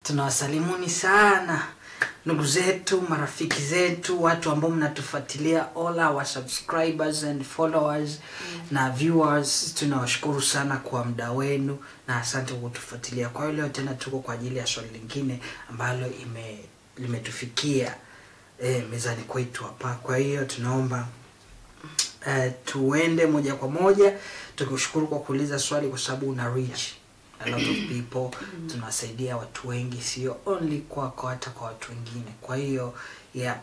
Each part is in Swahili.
tunawasalimuni sana ndugu zetu marafiki zetu watu ambao mnatufuatilia all our subscribers and followers na viewers tunawashukuru sana kwa muda wenu na asante kwa kutufuatilia kwa hiyo leo tena tuko kwa ajili ya swali lingine ambalo ime limetufikia eh, mezani kwetu hapa kwa hiyo tunaomba uh, tuende moja kwa moja tukikushukuru kwa kuuliza swali kwa sababu una reach a lot of people tunawasaidia watu wengi sio only kwako hata kwa watu wengine kwa hiyo yeah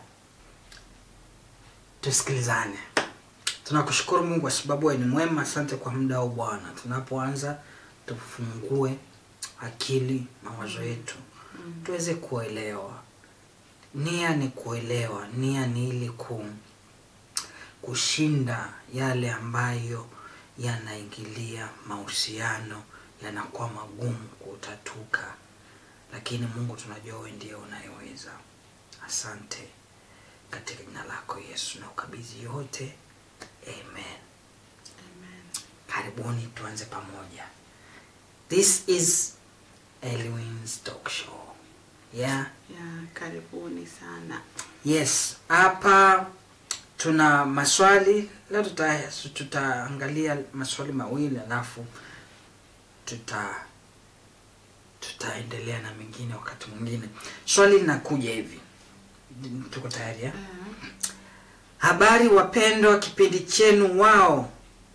tusikilizane tunakushukuru mungu kwa sababu wewe ni mwema asante kwa muda huu bwana tunapoanza tufungue akili mawazo yetu tuweze kuelewa nia ni kuelewa nia ni ili ku kushinda yale ambayo yanaingilia mahusiano yanakuwa magumu kutatuka lakini mungu tunajua wewe ndiye unayeweza asante katika jina lako yesu na ukabidhi yote amen karibuni tuanze pamoja this is Elwin's talk show yeah ya karibuni sana yes hapa tuna maswali leo tuta, tutaangalia maswali mawili alafu tuta tutaendelea na mengine wakati mwingine swali linakuja hivi tuko tayari ya? habari wapendwa kipindi chenu wao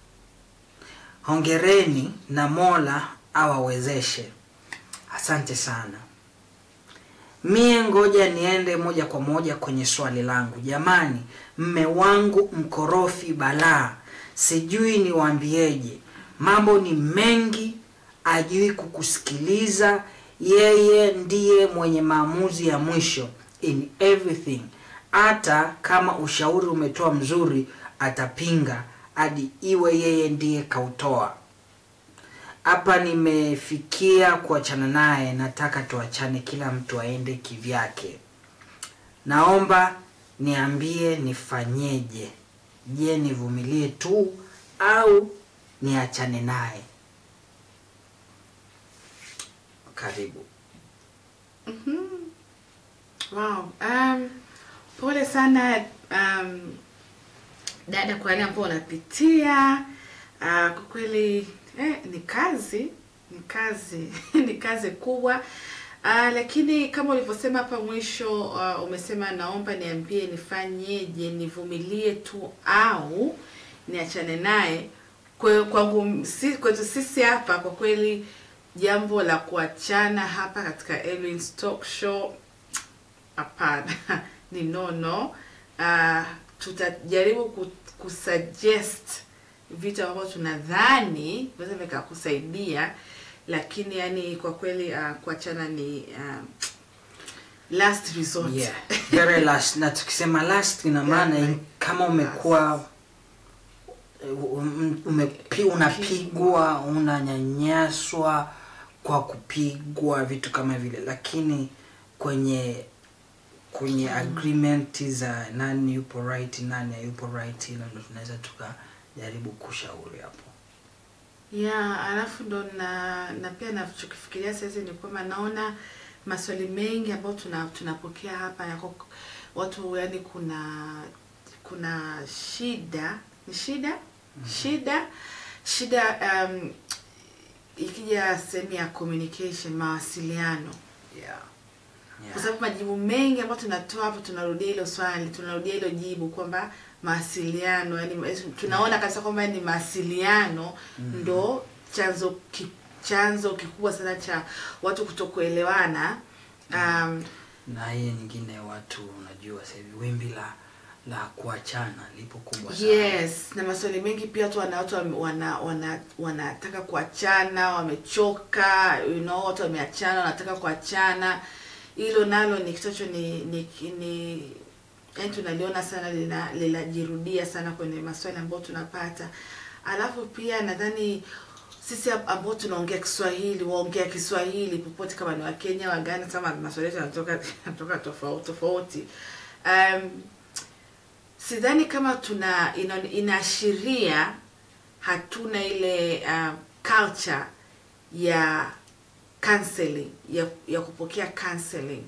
hongereni na mola awawezeshe asante sana mie ngoja niende moja kwa moja kwenye swali langu jamani mme wangu mkorofi balaa sijui niwaambieje mambo ni mengi ajui kukusikiliza yeye ndiye mwenye maamuzi ya mwisho in everything hata kama ushauri umetoa mzuri atapinga hadi iwe yeye ndiye kautoa hapa nimefikia kuachana naye nataka tuachane kila mtu aende kivyake naomba niambie nifanyeje je nivumilie tu au niachane naye karibu wow. um, pole sana um, dada kwa yale ambao unapitia uh, kwa kweli eh, ni kazi ni kazi ni kazi kubwa uh, lakini kama ulivyosema hapa mwisho uh, umesema naomba niambie nifanyeje nivumilie tu au niachane naye Kwe- kwangu si, kwetu sisi hapa kwa kweli jambo la kuachana hapa katika Elwin's talk show hapana ni nono uh, tutajaribu ku, kusuggest vitu ambavyo tunadhani vinaweza vikakusaidia lakini yani kwa kweli uh, kuachana ni uh, last resort yeah. very last na tukisema last ina maana Yeah, kama umekuwa um- umepi, unapigwa unanyanyaswa kwa kupigwa vitu kama vile lakini kwenye kwenye agreement za nani yupo right nani hayupo right hilo ndo tunaweza tukajaribu kushauri hapo ya alafu ndo na na pia nachokifikiria saizi ni kwamba naona maswali mengi ambayo tuna tunapokea hapa yako watu yani kuna kuna shida ni shida shida shida um, ikija sehemu ya communication mawasiliano yeah. kwa sababu majibu mengi ambayo tunatoa hapo tunarudia hilo swali tunarudia hilo jibu kwamba mawasiliano yani tunaona kabisa kwamba ni mawasiliano ndo chanzo ki, chanzo kikubwa sana cha watu kutokuelewana um, na hiyo nyingine watu unajua sasa hivi wimbi la la kuachana lipo kubwa sana yes na maswali mengi pia watu wana watu wame- wana wana wanataka kuachana wamechoka you know watu wameachana wanataka kuachana hilo nalo ni kitocho ni ni, ni yani tunaliona sana lina- linajirudia sana kwenye maswali ambayo tunapata alafu pia nadhani sisi ab- ambao tunaongea Kiswahili waongea Kiswahili popote kama ni Wakenya Waganda kama maswali yetu yanatoka yanatoka tofauti tofauti um, sidhani kama tuna ina- inaashiria hatuna ile uh, culture ya counseling ya, ya kupokea counseling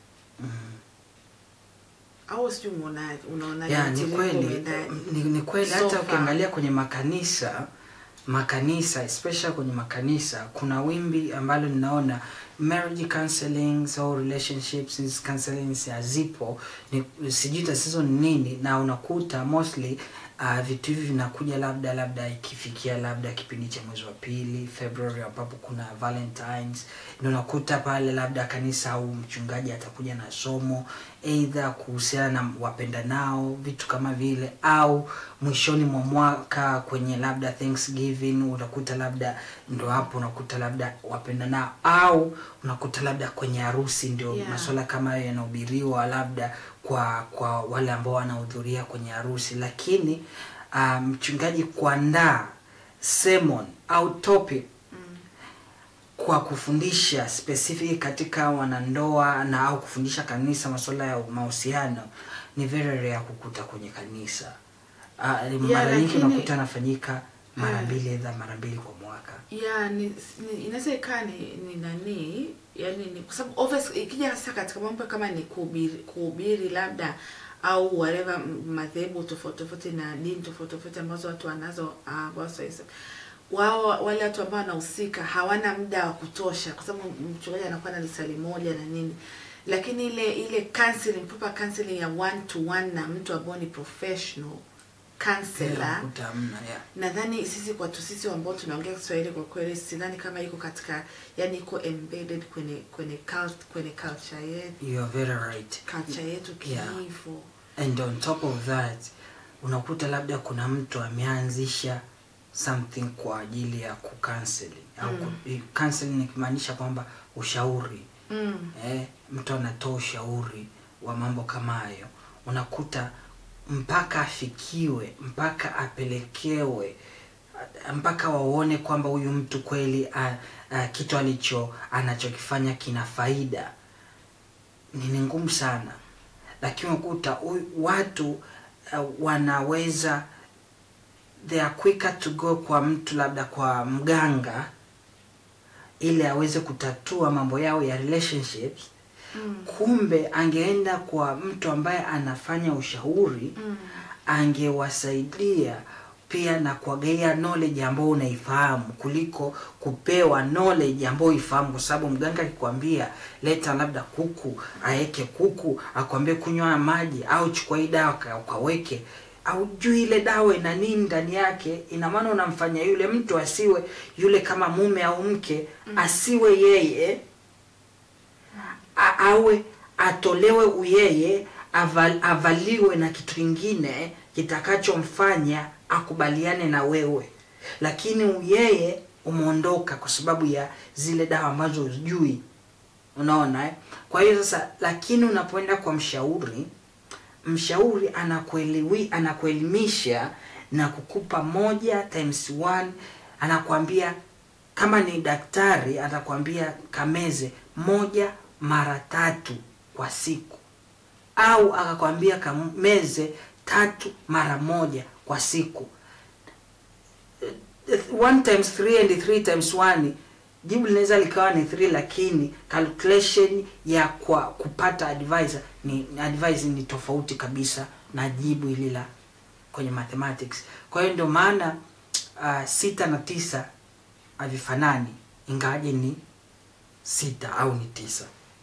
au sijui umeonaje unaonaje ya ni mtiririko kweli umeendaje? ni, ni kweli So hata far. ukiangalia kwenye makanisa makanisa especially kwenye makanisa kuna wimbi ambalo ninaona marriage counseling au relationships counseling hazipo ni sijui tatizo ni nini na unakuta mostly uh, vitu hivi vinakuja labda labda ikifikia labda kipindi cha mwezi wa pili february ambapo kuna valentines ndio unakuta pale labda kanisa au mchungaji atakuja na somo eidha kuhusiana na wapenda nao vitu kama vile au mwishoni mwa mwaka kwenye labda thanksgiving unakuta labda ndo hapo unakuta labda wapenda nao au unakuta labda kwenye harusi ndio Yeah. masuala kama hayo yanahubiriwa labda kwa kwa wale ambao wanahudhuria kwenye harusi lakini ah, mchungaji kuandaa sermon au topic kwa kufundisha specific katika wanandoa na au kufundisha kanisa masuala ya mahusiano ni very rare kukuta kwenye kanisa uh, mara nyingi lakini- unakuta anafanyika mara Eh. mbili edha mara mbili kwa mwaka ya ni, ni inaweza ikaa ni, ni nani yani ni kwa sababu obvious ikija sasa katika mambo kama ni kuhubiri kuhubiri labda au whatever m- madhehebu tofauti tofauti na dini tofauti tofauti ambazo watu wanazo uh, ambazo hizo wao wale watu ambao wanahusika hawana muda wa kutosha kwa sababu mchungaji anakuwa na lisali moja na nini lakini ile ile counseling proper counseling ya one to one na mtu ambao ni professional counselor unakuta hamna yeah. nadhani sisi watu sisi ambao tunaongea Kiswahili kwa kweli sidhani kama iko katika yani iko embedded kwenye kwenye cult, kwenye culture yetu you are very right culture yetu Yeah. kiivo and on top of that unakuta labda kuna mtu ameanzisha something kwa ajili ya kucounseling au Mm. ku- counseling nikimaanisha kwamba ushauri mm. eh, mtu anatoa ushauri wa mambo kama hayo unakuta mpaka afikiwe mpaka apelekewe a- mpaka waone kwamba huyu mtu kweli a, a, kitu alicho anachokifanya kina faida ni ni ngumu sana lakini unakuta huyu- watu uh, wanaweza they are quicker to go kwa mtu labda kwa mganga ili aweze kutatua mambo yao ya relationships Mm. kumbe angeenda kwa mtu ambaye anafanya ushauri Mm. angewasaidia pia na kuwagaia knowledge ambayo unaifahamu kuliko kupewa knowledge ambayo ifahamu kwa sababu mganga akikwambia leta labda kuku aeke kuku akwambie kunywa maji au chukua hii dawa ka- ukaweke au juu ile dawa ina nini ndani yake ina maana unamfanya yule mtu asiwe yule kama mume au mke asiwe yeye a- awe atolewe uyeye aval, avaliwe na kitu kingine kitakachomfanya akubaliane na wewe lakini uyeye umeondoka kwa sababu ya zile dawa ambazo hujui unaona eh? kwa hiyo sasa lakini unapoenda kwa mshauri mshauri anakuelewi anakuelimisha na kukupa moja times one anakwambia kama ni daktari atakwambia kameze moja mara tatu kwa siku au akakwambia kameze tatu mara moja kwa siku Eh, one times three and three times one jibu linaweza likawa ni three lakini calculation ya kwa kupata advisor ni advice ni tofauti kabisa na jibu hili la kwenye mathematics kwa hiyo ndio maana uh, sita na tisa havifanani ingawaje ni sita au ni tisa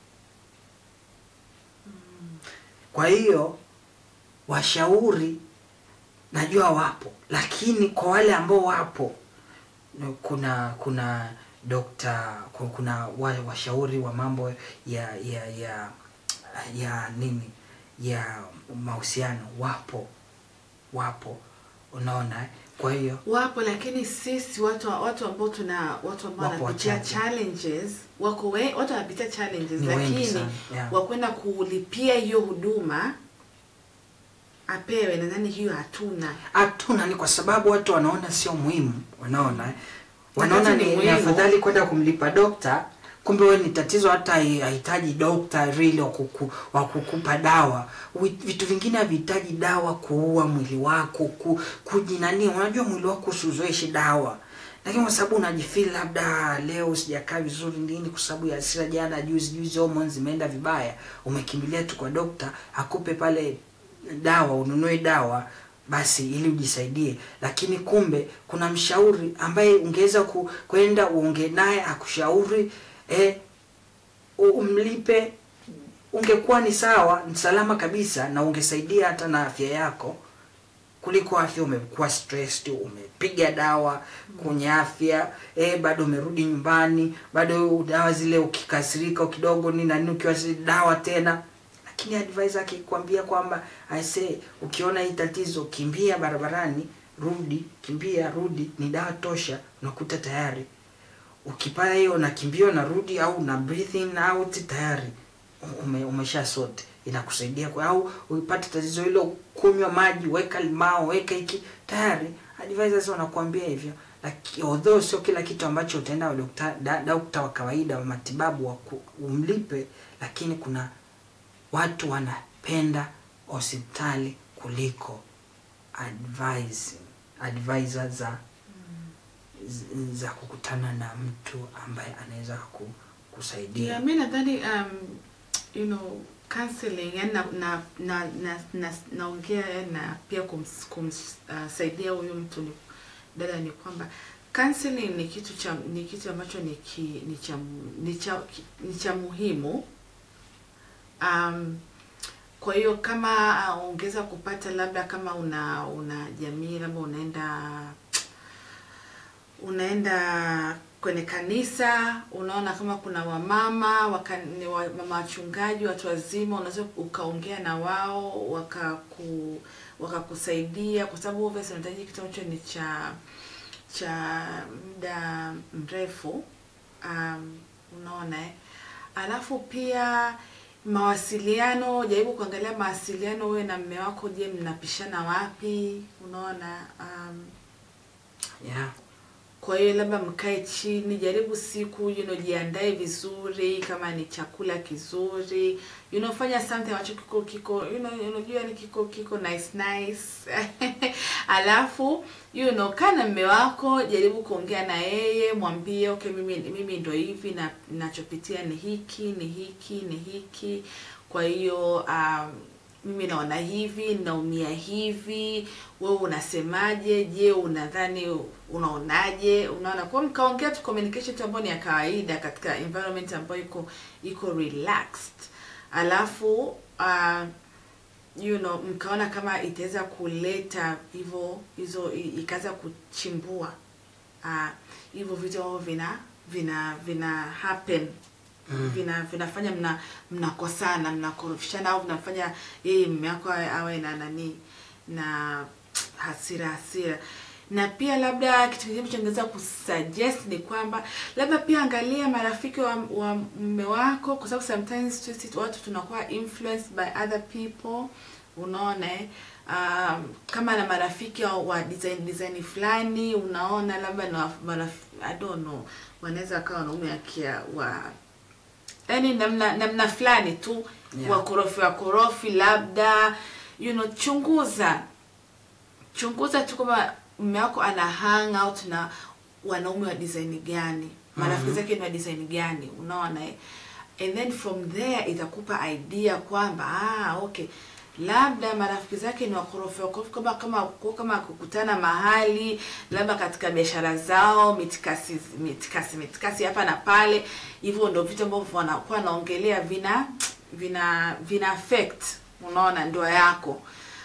kwa hiyo washauri najua wapo lakini kwa wale ambao wapo kuna kuna dokta ku- kuna wa- washauri wa mambo ya ya ya ya nini ya mahusiano wapo wapo unaona eh? kwa hiyo wapo lakini sisi watu watu ambao tuna watu ambao Wapo wanapitia wachache. challenges wako we, watu wanapitia challenges Ni wengi lakini sana, yeah. wakwenda kulipia hiyo huduma apewe nadhani hiyo hatuna hatuna ni kwa sababu watu wanaona sio muhimu wanaona eh? wanaona Wakati ni ni, ni muhimu. afadhali kwenda kumlipa dokta kumbe wewe ni tatizo hata hai- hahitaji dokta really wa kuku- wa kukupa dawa Wi- vitu vingine havihitaji dawa kuua mwili wako ku, kujinani unajua mwili wako usiuzoeshe dawa lakini kwa sababu unajifeel labda leo sijakaa vizuri nini kwa sababu ya hasira jana juzi juzi hormones zimeenda vibaya umekimbilia tu kwa dokta akupe pale dawa ununue dawa basi ili ujisaidie lakini kumbe kuna mshauri ambaye ungeweza ku, kwenda uonge naye akushauri eh, u- umlipe ungekuwa ni sawa ni salama kabisa na ungesaidia hata na afya yako kuliko afya umekuwa stressed umepiga dawa kwenye afya eh, bado umerudi nyumbani bado dawa zile ukikasirika kidogo ni nani ukiwa zi- dawa tena lakini advisor akikwambia kwamba aise ukiona hii tatizo kimbia barabarani rudi kimbia rudi ni dawa tosha unakuta tayari ukipata hiyo unakimbia unarudi au una breathe in out tayari ume, umesha sote inakusaidia kwa au upate tatizo hilo kunywa maji weka limao weka hiki tayari advisors wanakuambia hivyo Laki, although sio kila kitu ambacho utaenda kwa dokta da- dokta wa kawaida wa matibabu wa ku- umlipe lakini kuna watu wanapenda hospitali kuliko advising advisor za z- za kukutana na mtu ambaye anaweza ku, kusaidia Yeah, mi nadhani um, you know counseling yani na na na na na naongea yani na pia kumsaidia kums, uh, saidia huyu mtu ni dada ni kwamba counseling ni kitu cha ni kitu ambacho ni ki, ni cha ni cha ni cha muhimu um, kwa hiyo kama uh, ungeweza kupata labda kama una una jamii labda unaenda unaenda kwenye kanisa unaona kama kuna wamama waka, ni wa, mama wachungaji watu wazima unaweza ukaongea na wao wakaku wakakusaidia kwa sababu obviously unahitaji kitu ambacho ni cha cha muda mrefu um, unaona eh? alafu pia mawasiliano jaribu kuangalia mawasiliano wewe na mme wako je mnapishana wapi unaona um, yeah. kwa hiyo labda mkae chini jaribu siku you know, jiandae vizuri kama ni chakula kizuri you know, fanya something ambacho kiko kiko you know, unajua ni kiko kiko nice nice alafu you know, kaa na mme wako jaribu kuongea na yeye mwambie okay mimi mimi ndo hivi na nachopitia ni hiki ni hiki ni hiki kwa hiyo um, mimi naona hivi naumia hivi wewe unasemaje je unadhani unaonaje unaona kwa hiyo mkaongea tu communication tu ambayo ni ya kawaida katika environment ambayo iko iko relaxed alafu uh, you know mkaona kama itaweza kuleta hivyo hizo i- ikaanza kuchimbua ah, hivyo vitu ambavyo vina vina vina happen Mm. vina vinafanya mna mnakosana mnakorofishana au vinafanya yeye mume wako awe, awe na nani na hasira hasira na pia labda kitu kingine ambacho ningeweza kusuggest ni kwamba labda pia angalia marafiki wa, wa mume wako kwa sababu sometimes sisi watu tunakuwa influenced by other people unaona eh? um, kama na marafiki wa- wa design design fulani unaona labda na marafiki I don't know wanaweza wakawa wanaume akia wa yani namna namna fulani tu Yeah. wakorofi wakorofi labda you know chunguza chunguza tu kama mume wako ana hang out na wanaume wa design gani marafiki Mhm. zake ni wa design gani unaona eh? and then from there itakupa idea kwamba ah okay labda marafiki zake ni wakorofi wakorofi kama kama kwa kama kukutana mahali labda katika biashara zao mitikasi mitikasi mitikasi hapa na pale hivyo ndio vitu ambavyo wanakuwa wanaongelea vina vina vina affect unaona ndoa yako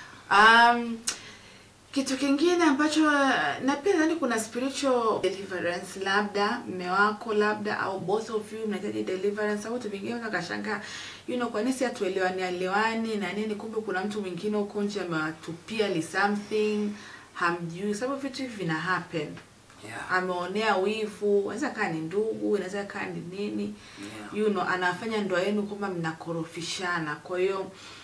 um, kitu kingine ambacho na pia nadhani kuna spiritual deliverance labda mme wako labda au both of you mnahitaji deliverance au vitu vingine unaweza kashangaa you know kwa nini si hatuelewani elewani na nini kumbe kuna mtu mwingine huko nje amewatupia li something hamjui sababu vitu hivi vina happen Yeah. ameonea wivu inaweza kaa ni ndugu inaweza kaa ni nini Yeah. you know anafanya ndoa yenu kwamba mnakorofishana kwa hiyo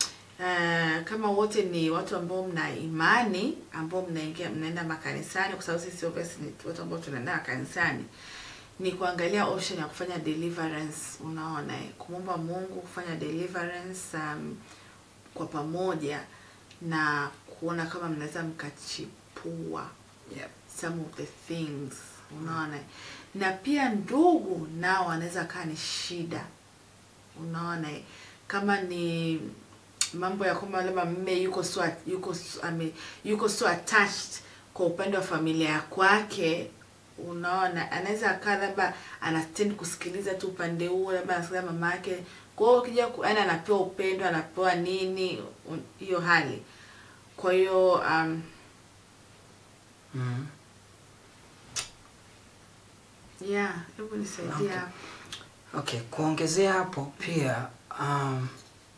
uh, kama wote ni watu ambao mna imani ambao mnaingia mnaenda makanisani kwa sababu sisi obviously ni watu ambao tunaenda makanisani ni kuangalia option ya kufanya deliverance unaona eh, kumwomba mungu kufanya deliverance um, kwa pamoja na kuona kama mnaweza mkachipua Yeah. some of the things unaona na pia ndugu nao wanaweza kaa ni shida unaona kama ni mambo ya kwamba labda mme yuko so yuko so, ame, yuko so attached kwa upande wa familia ya kwake unaona anaweza akaa labda anatendi kusikiliza tu upande huo labda anasikiliza mama yake kwa hiyo ukija ku- yaani anapewa upendo anapewa nini un- hiyo hali kwa hiyo um, mm. yeah hebu nisaidia Okay. okay kuongezea hapo pia um,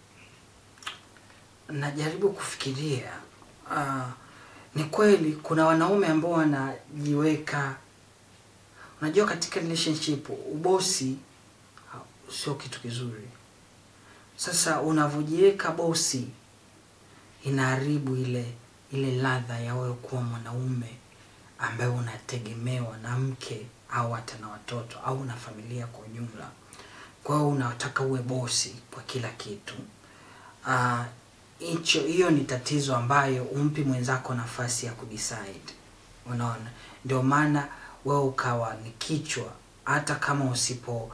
najaribu kufikiria uh, ni kweli kuna wanaume ambao wanajiweka unajua katika relationship ubosi uh, sio kitu kizuri sasa unavyojiweka bosi inaharibu ile ile ladha ya wewe kuwa mwanaume ambaye unategemewa na mke au hata na watoto au na familia kwa ujumla kwa hiyo unataka uwe bosi kwa kila kitu Ah, hicho hiyo ni tatizo ambayo umpi mwenzako nafasi ya kudecide unaona ndio maana wewe ukawa ni kichwa hata kama usipo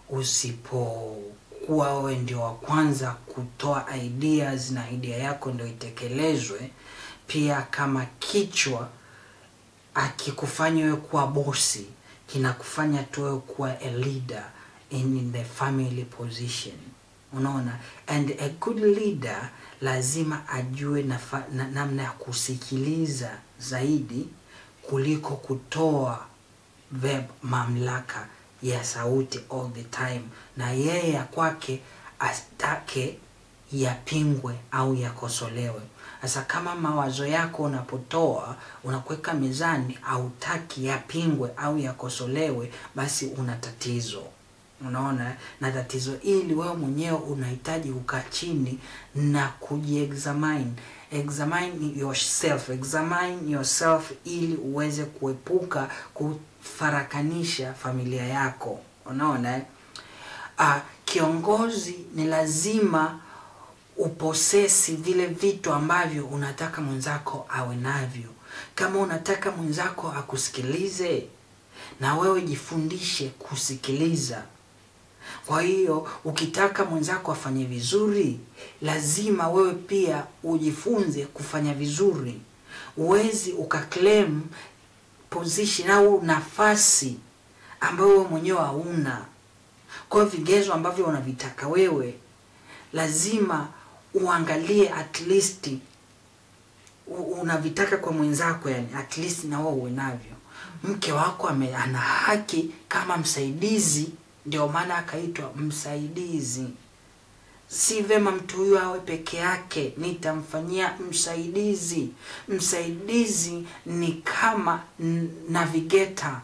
usipokuwa wewe ndio wa kwanza kutoa ideas na idea yako ndio itekelezwe pia kama kichwa akikufanya wewe kuwa bosi kinakufanya tu wewe kuwa a leader in, in the family position unaona and a good leader lazima ajue nafa, na, namna ya kusikiliza zaidi kuliko kutoa verb mamlaka ya sauti all the time na yeye ya kwake astake yapingwe au yakosolewe sasa kama mawazo yako unapotoa unakuweka mezani hautaki yapingwe au yakosolewe basi una tatizo unaona na tatizo hili wewe mwenyewe unahitaji ukaa chini na kujiexamine examine yourself examine yourself ili uweze kuepuka kufarakanisha familia yako unaona eh? uh, kiongozi ni lazima uposesi vile vitu ambavyo unataka mwenzako awe navyo kama unataka mwenzako akusikilize na wewe jifundishe kusikiliza kwa hiyo ukitaka mwenzako afanye vizuri lazima wewe pia ujifunze kufanya vizuri uwezi ukaclaim position au nafasi ambayo wewe mwenyewe hauna kwa hiyo vigezo ambavyo unavitaka wewe lazima uangalie at least u- unavitaka kwa mwenzako yani at least na wewe uwe navyo mke wako ame, ana haki kama msaidizi ndio maana akaitwa msaidizi si vema mtu huyu awe peke yake nitamfanyia msaidizi msaidizi ni kama n- navigator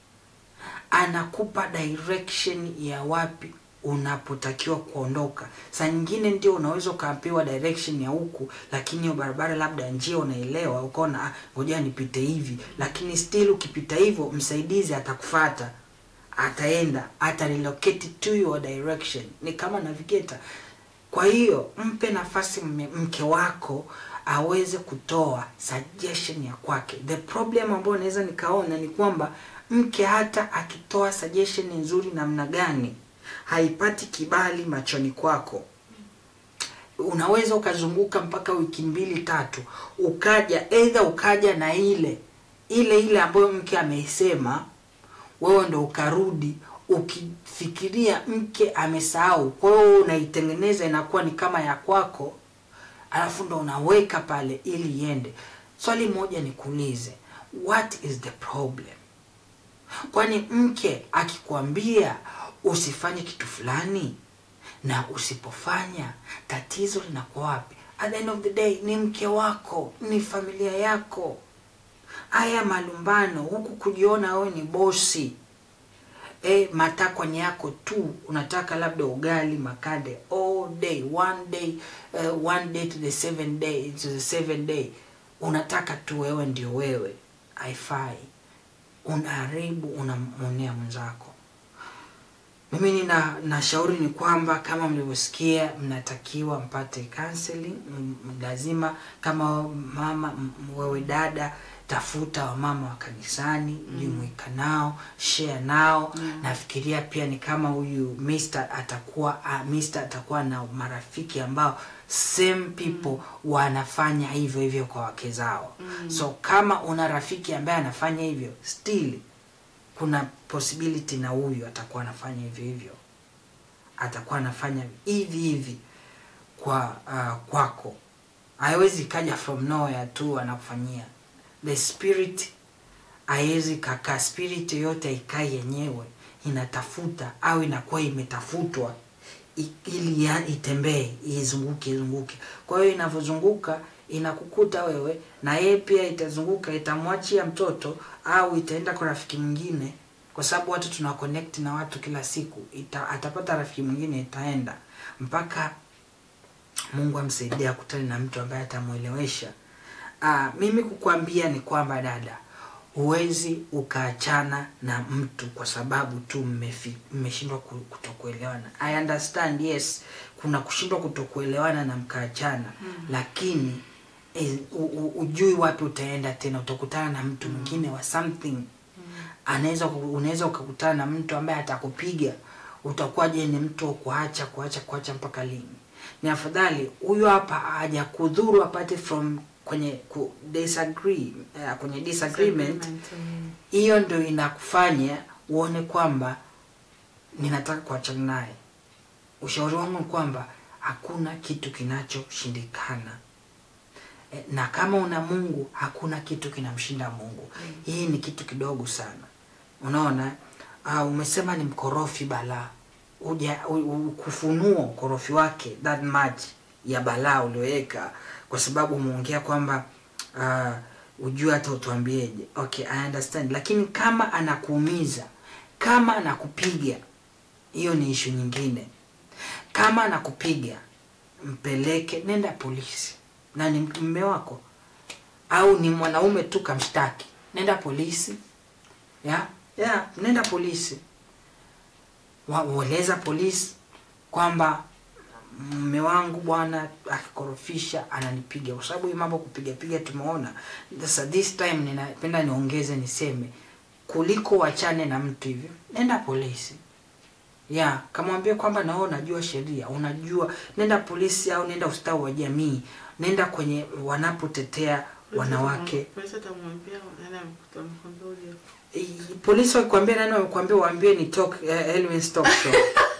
anakupa direction ya wapi unapotakiwa kuondoka saa nyingine ndio unaweza ukapewa direction ya huku lakini hiyo barabara labda njia unaelewa ukaona "Ah, ngoja nipite hivi lakini still ukipita hivyo msaidizi atakufata ataenda ata relocate to your direction ni kama navigator kwa hiyo mpe nafasi mme- mke wako aweze kutoa suggestion ya kwake the problem ambayo naweza nikaona ni kwamba mke hata akitoa suggestion nzuri namna gani haipati kibali machoni kwako unaweza ukazunguka mpaka wiki mbili tatu ukaja eidha ukaja na ile ile ile ambayo mke ameisema wewe ndo ukarudi ukifikiria mke amesahau kwa hiyo unaitengeneza inakuwa ni kama ya kwako alafu ndo unaweka pale ili iende swali moja nikuulize what is the problem kwani mke akikwambia usifanye kitu fulani na usipofanya tatizo linakuwa wapi at the end of the day ni mke wako ni familia yako haya malumbano huku kujiona wewe ni bosi e, matakwa ni yako tu unataka labda ugali makande all day one day uh, one day to the seven day to the seven day unataka tu wewe ndio wewe haifai unaharibu unamwonea mwenzako mimi nina nashauri ni kwamba kama mlivyosikia mnatakiwa mpate counseling m- m- lazima kama mama m- wewe dada tafuta wamama wa kanisani jumuika nao share nao Yeah. nafikiria pia ni kama huyu Mr atakuwa uh, Mr atakuwa na marafiki ambao same people wanafanya hivyo hivyo kwa wake zao Mm. so kama una rafiki ambaye anafanya hivyo still kuna possibility na huyu atakuwa anafanya hivyo hivyo atakuwa anafanya hivi hivi kwa uh, kwako haiwezi kaja from nowhere tu anakufanyia the spirit haiwezi kakaa spirit yoyote ikai yenyewe inatafuta au inakuwa imetafutwa i- ili ya- itembee izunguke izunguke kwa hiyo inavyozunguka inakukuta wewe na yeye pia itazunguka itamwachia mtoto au itaenda kwa rafiki mwingine kwa sababu watu tuna connect na watu kila siku ita, atapata rafiki mwingine itaenda mpaka mungu amsaidie akutane na mtu ambaye atamwelewesha Ah, mimi kukwambia ni kwamba dada huwezi ukaachana na mtu kwa sababu tu mmefi- mmeshindwa ku- kutokuelewana i understand yes kuna kushindwa kutokuelewana na mkaachana mm. lakini eh, u- u- ujui wapi utaenda tena utakutana na mtu mwingine wa something anaweza ku- unaweza ukakutana na mtu ambaye atakupiga utakuwaje ni mtu wa kuacha kuacha kuacha mpaka lini ni afadhali huyu hapa hajakudhuru apate from kwenye ku disagree uh, kwenye disagreement mm. hiyo ndio inakufanya uone kwamba ninataka kuachana naye ushauri wangu ni kwamba hakuna kitu kinachoshindikana E, na kama una mungu hakuna kitu kinamshinda mungu hii ni kitu kidogo sana unaona uh, umesema ni mkorofi balaa uja u- u- kufunua ukorofi wake that much ya balaa ulioweka kwa sababu umeongea kwamba uh, ujue hata utuambieje okay i understand lakini kama anakuumiza kama anakupiga hiyo ni ishu nyingine kama anakupiga mpeleke nenda polisi na ni mme wako au ni mwanaume tu kamshtaki nenda polisi ya ya nenda polisi Wa- ueleza polisi kwamba mme wangu bwana akikorofisha ananipiga kwa sababu hii mambo kupiga piga tumeona sasa this time ninapenda niongeze niseme kuliko wachane na mtu hivyo nenda polisi ya kamwambia kwamba nao unajua sheria unajua nenda polisi au nenda ustawi wa jamii nenda kwenye wanapotetea wanawake Polisi atamwambia nani amekuta- amekuambia uje. I- polisi wakikwambia nani wamekwambia waambie ni talk uh, Elwin's talk show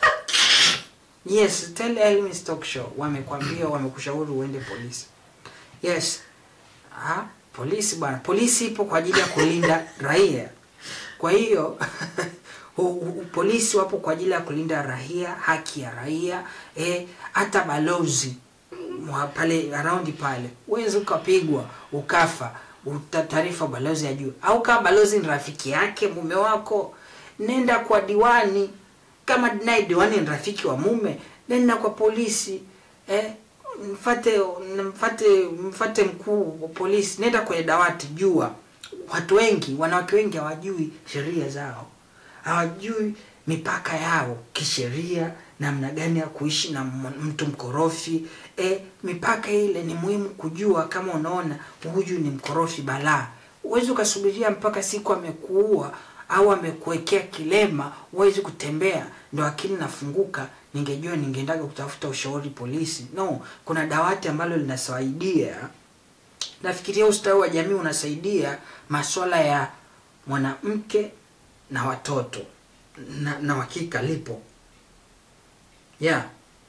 yes tell Elwin's talk show wamekwambia wamekushauri uende polisi yes ah polisi bwana polisi ipo kwa ajili ya kulinda raia kwa hiyo u- u- polisi wapo kwa ajili ya kulinda raia haki ya raia eh, hata balozi mwa pale around pale uwezi ukapigwa ukafa uta- taarifa balozi ya juu au kama balozi ni rafiki yake mume wako nenda kwa diwani kama naye diwani ni rafiki wa mume nenda kwa polisi eh, mfate mfate mfate mkuu wa polisi nenda kwenye dawati jua watu wengi wanawake wengi hawajui sheria zao hawajui mipaka yao kisheria namna gani ya kuishi na m- mtu mkorofi e, mipaka ile ni muhimu kujua kama unaona huyu ni mkorofi balaa huwezi ukasubiria mpaka siku amekuua au amekuwekea kilema huwezi kutembea ndo akili nafunguka ningejua ningeendaga kutafuta ushauri polisi no kuna dawati ambalo linasaidia nafikiria ustawi wa jamii unasaidia maswala ya mwanamke na watoto na, na hakika lipo yeah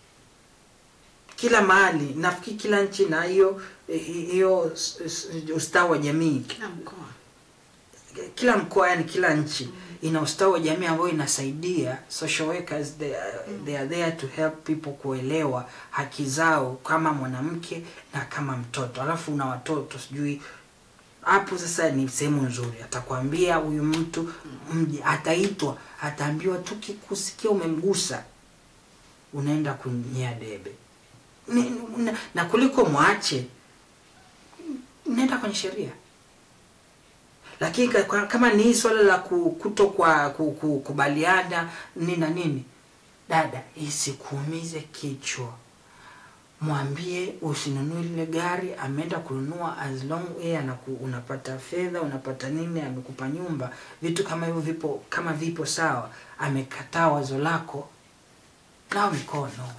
kila mahali nafikiri kila nchi na hiyo hiyo s- s- ustawi wa jamii Kila mkoa. kila mkoa yani kila nchi ina ustawi wa jamii ambayo inasaidia social workers they, are- they are there to help people kuelewa haki zao kama mwanamke na kama mtoto alafu una watoto sijui hapo sasa ni sehemu nzuri atakwambia huyu mtu mje ataitwa ataambiwa tu kikusikia umemgusa unaenda kunyea debe ni, na, na kuliko mwache nenda kwenye sheria lakini ka- kwa- kama ni hii swala la ku- kuto kwa ku- ku- kubaliana nini na nini dada isikuumize kichwa mwambie usinunue lile gari ameenda kununua as long yeye anaku, unapata fedha unapata nini amekupa nyumba vitu kama hivyo vipo kama vipo sawa amekataa wazo lako nao mikono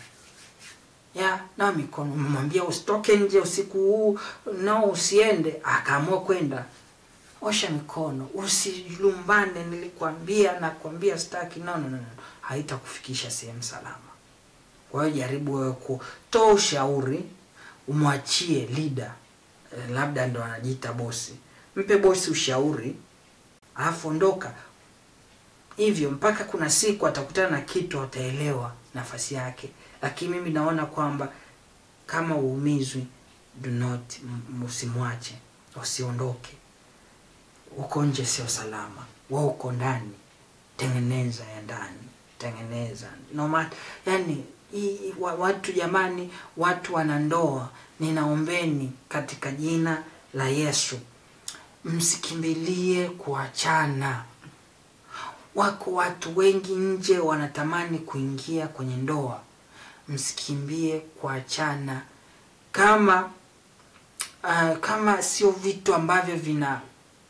ya nao mikono mwambia usitoke nje usiku huu nao usiende akaamua kwenda osha mikono usilumbane nilikwambia nakwambia staki no, no, no, no. haitakufikisha sehemu salama kwa hiyo jaribu wewe kutoa ushauri umwachie leader eh, labda ndo anajiita bosi mpe bosi ushauri alafu ondoka hivyo mpaka kuna siku atakutana na kitu ataelewa nafasi yake lakini mimi naona kwamba kama uumizwi do not m- usimwache usiondoke uko nje sio salama wa uko ndani tengeneza ya ndani tengeneza no matter, yani hii- wa- watu jamani watu wana ndoa ninaombeni katika jina la yesu msikimbilie kuachana wako watu wengi nje wanatamani kuingia kwenye ndoa msikimbie kuachana kama uh, kama sio vitu ambavyo vina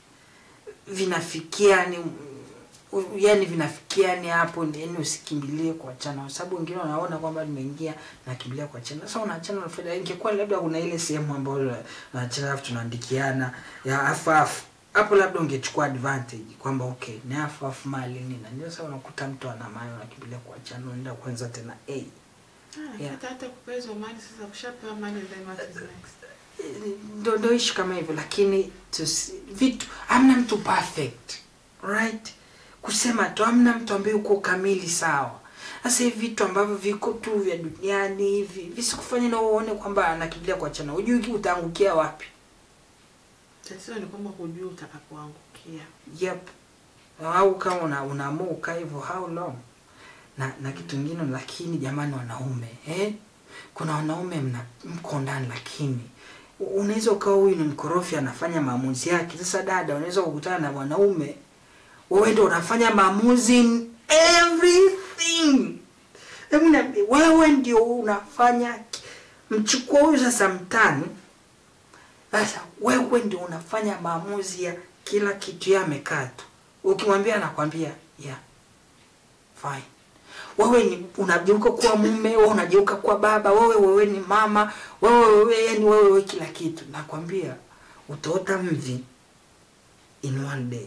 vinafikia ni yani vinafikia ni hapo yani usikimbilie kuachana kwa sababu wengine wanaona kwamba nimeingia nakimbilia kuachana sasa unaachana unafanya ingekuwa labda kuna ile sehemu ambayo naachana alafu tunaandikiana ya afu afu hapo labda ungechukua advantage kwamba okay ni afu afu mali nini ndio sasa unakuta mtu ana mali unakimbilia kuachana unaenda kwanza tena hey, Ah, Yeah. hata hata kupezwa mali sasa kushapewa mali then what is next? ndo ndo ishi kama hivyo lakini tusi, vitu hamna mtu perfect right kusema tu hamna mtu ambaye uko kamili sawa sasa hivi vitu ambavyo viko tu vya duniani hivi visikufanya na uone kwamba anakimbilia kuachana hujui utaangukia wapi Tatizo ni kwamba hujui utakapoangukia. yep au kama una, unaamua ukaa hivyo how long na na kitu kingine lakini jamani wanaume eh? kuna wanaume mna mko ndani lakini u- unaweza ukawa huyu ni mkorofi anafanya maamuzi yake sasa dada unaweza kukutana na mwanaume wewe ndo unafanya maamuzi in everything Hebu niambie, wewe ndio unafanya ki- mchukua huyu sasa mtani sasa wewe ndio unafanya maamuzi ya kila kitu yeye amekaa tu ukimwambia anakwambia yeah fine wewe ni unageuka kuwa mume wewe unageuka kuwa baba wewe wewe ni mama wewe wewe yani wewe wewe kila kitu nakwambia utaota mvi in one day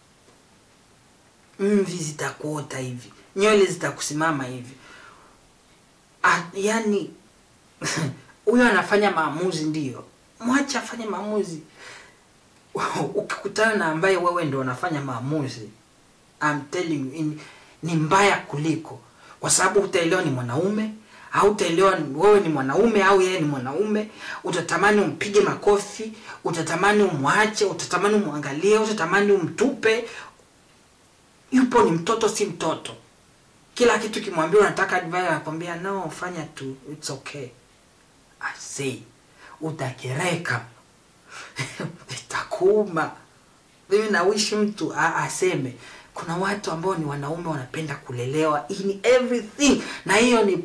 mvi zitakuota hivi nywele zitakusimama hivi ah, yani huyo anafanya maamuzi ndio mwache afanye maamuzi ukikutana na ambaye wewe ndio unafanya maamuzi I'm telling you, in, ni mbaya kuliko kwa sababu utaelewa ni mwanaume au utaelewa ni- wewe ni mwanaume au yeye ni mwanaume utatamani umpige makofi utatamani umwache utatamani umwangalie utatamani umtupe yupo ni mtoto si mtoto kila kitu kimwambia unataka advice anakwambia no fanya tu it's okay I say utakereka itakuuma mimi nawishi mtu a- aseme kuna watu ambao ni wanaume wanapenda kulelewa in everything na hiyo ni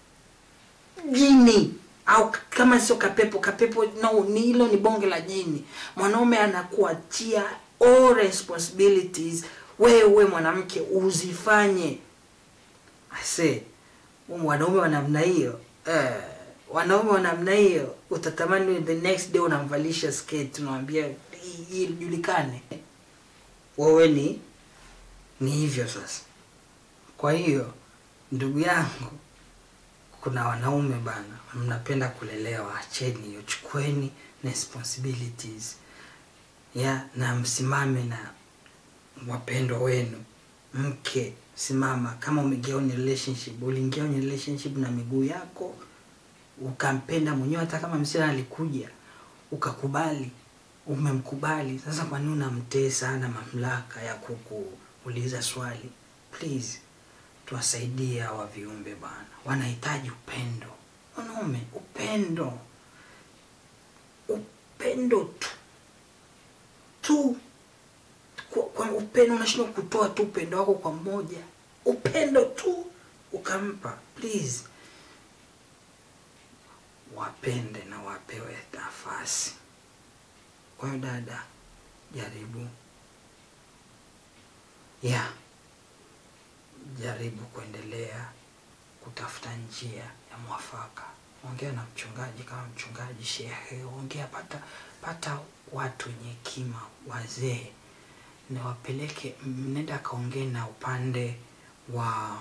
jini au k- kama sio kapepo kapepo no ni hilo ni bonge la jini mwanaume anakuachia all responsibilities wewe mwanamke uzifanye ase wanaume wa namna hiyo eh, wanaume wa namna hiyo utatamani the next day unamvalisha skate unamwambia "Hii- hii ijulikane wewe ni ni hivyo sasa kwa hiyo ndugu yangu kuna wanaume bana mnapenda kulelewa acheni hiyo chukueni responsibilities ya na msimame na wapendwa wenu mke simama kama umeingia kwenye relationship uliingia kwenye relationship na miguu yako ukampenda mwenyewe hata kama msichana alikuja ukakubali umemkubali sasa kwa nini unamtesa ana mamlaka ya kukuuliza swali please tuwasaidie hawa viumbe bana wanahitaji upendo wanaume upendo upendo tu tu kwa, kwa upendo unashindwa kutoa tu upendo wako kwa mmoja upendo tu ukampa please wapende na wapewe nafasi kwa hiyo dada jaribu ya jaribu kuendelea kutafuta njia ya mwafaka ongea na mchungaji kama mchungaji shehe ongea pata pata watu wenye hekima wazee na wapeleke nenda akaongee na upande wa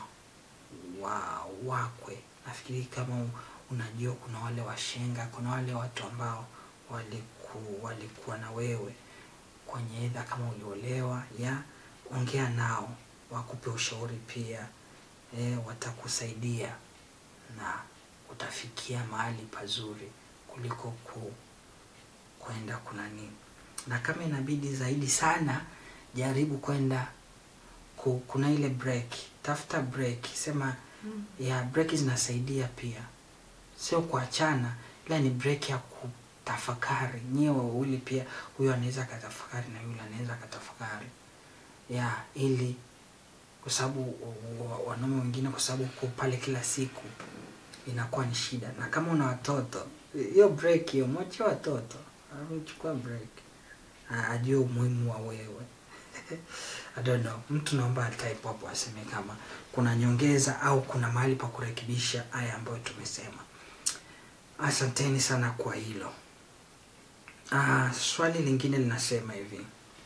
wa wakwe nafikiri kama unajua kuna wale washenga kuna wale watu ambao waliku, walikuwa na wewe kwenye edha kama uliolewa ya ongea nao wakupe ushauri pia e, watakusaidia na utafikia mahali pazuri kuliko ku kwenda kunani na kama inabidi zaidi sana jaribu kwenda ku, kuna ile break tafuta break sema Mm. ya break zinasaidia pia sio kuachana ila ni break ya kutafakari nyewe wawili pia huyo anaweza akatafakari na yule anaweza akatafakari ya ili kwa sababu wa- wa- wanaume wengine kwa sababu uko pale kila siku inakuwa ni shida na kama una watoto hiyo break hiyo mwachie watoto chukua break A- ajue umuhimu wa wewe I don't know. Mtu naomba type hapo aseme kama kuna nyongeza au kuna mahali pa kurekebisha haya ambayo tumesema. Asanteni sana kwa hilo. Ah, swali lingine linasema hivi.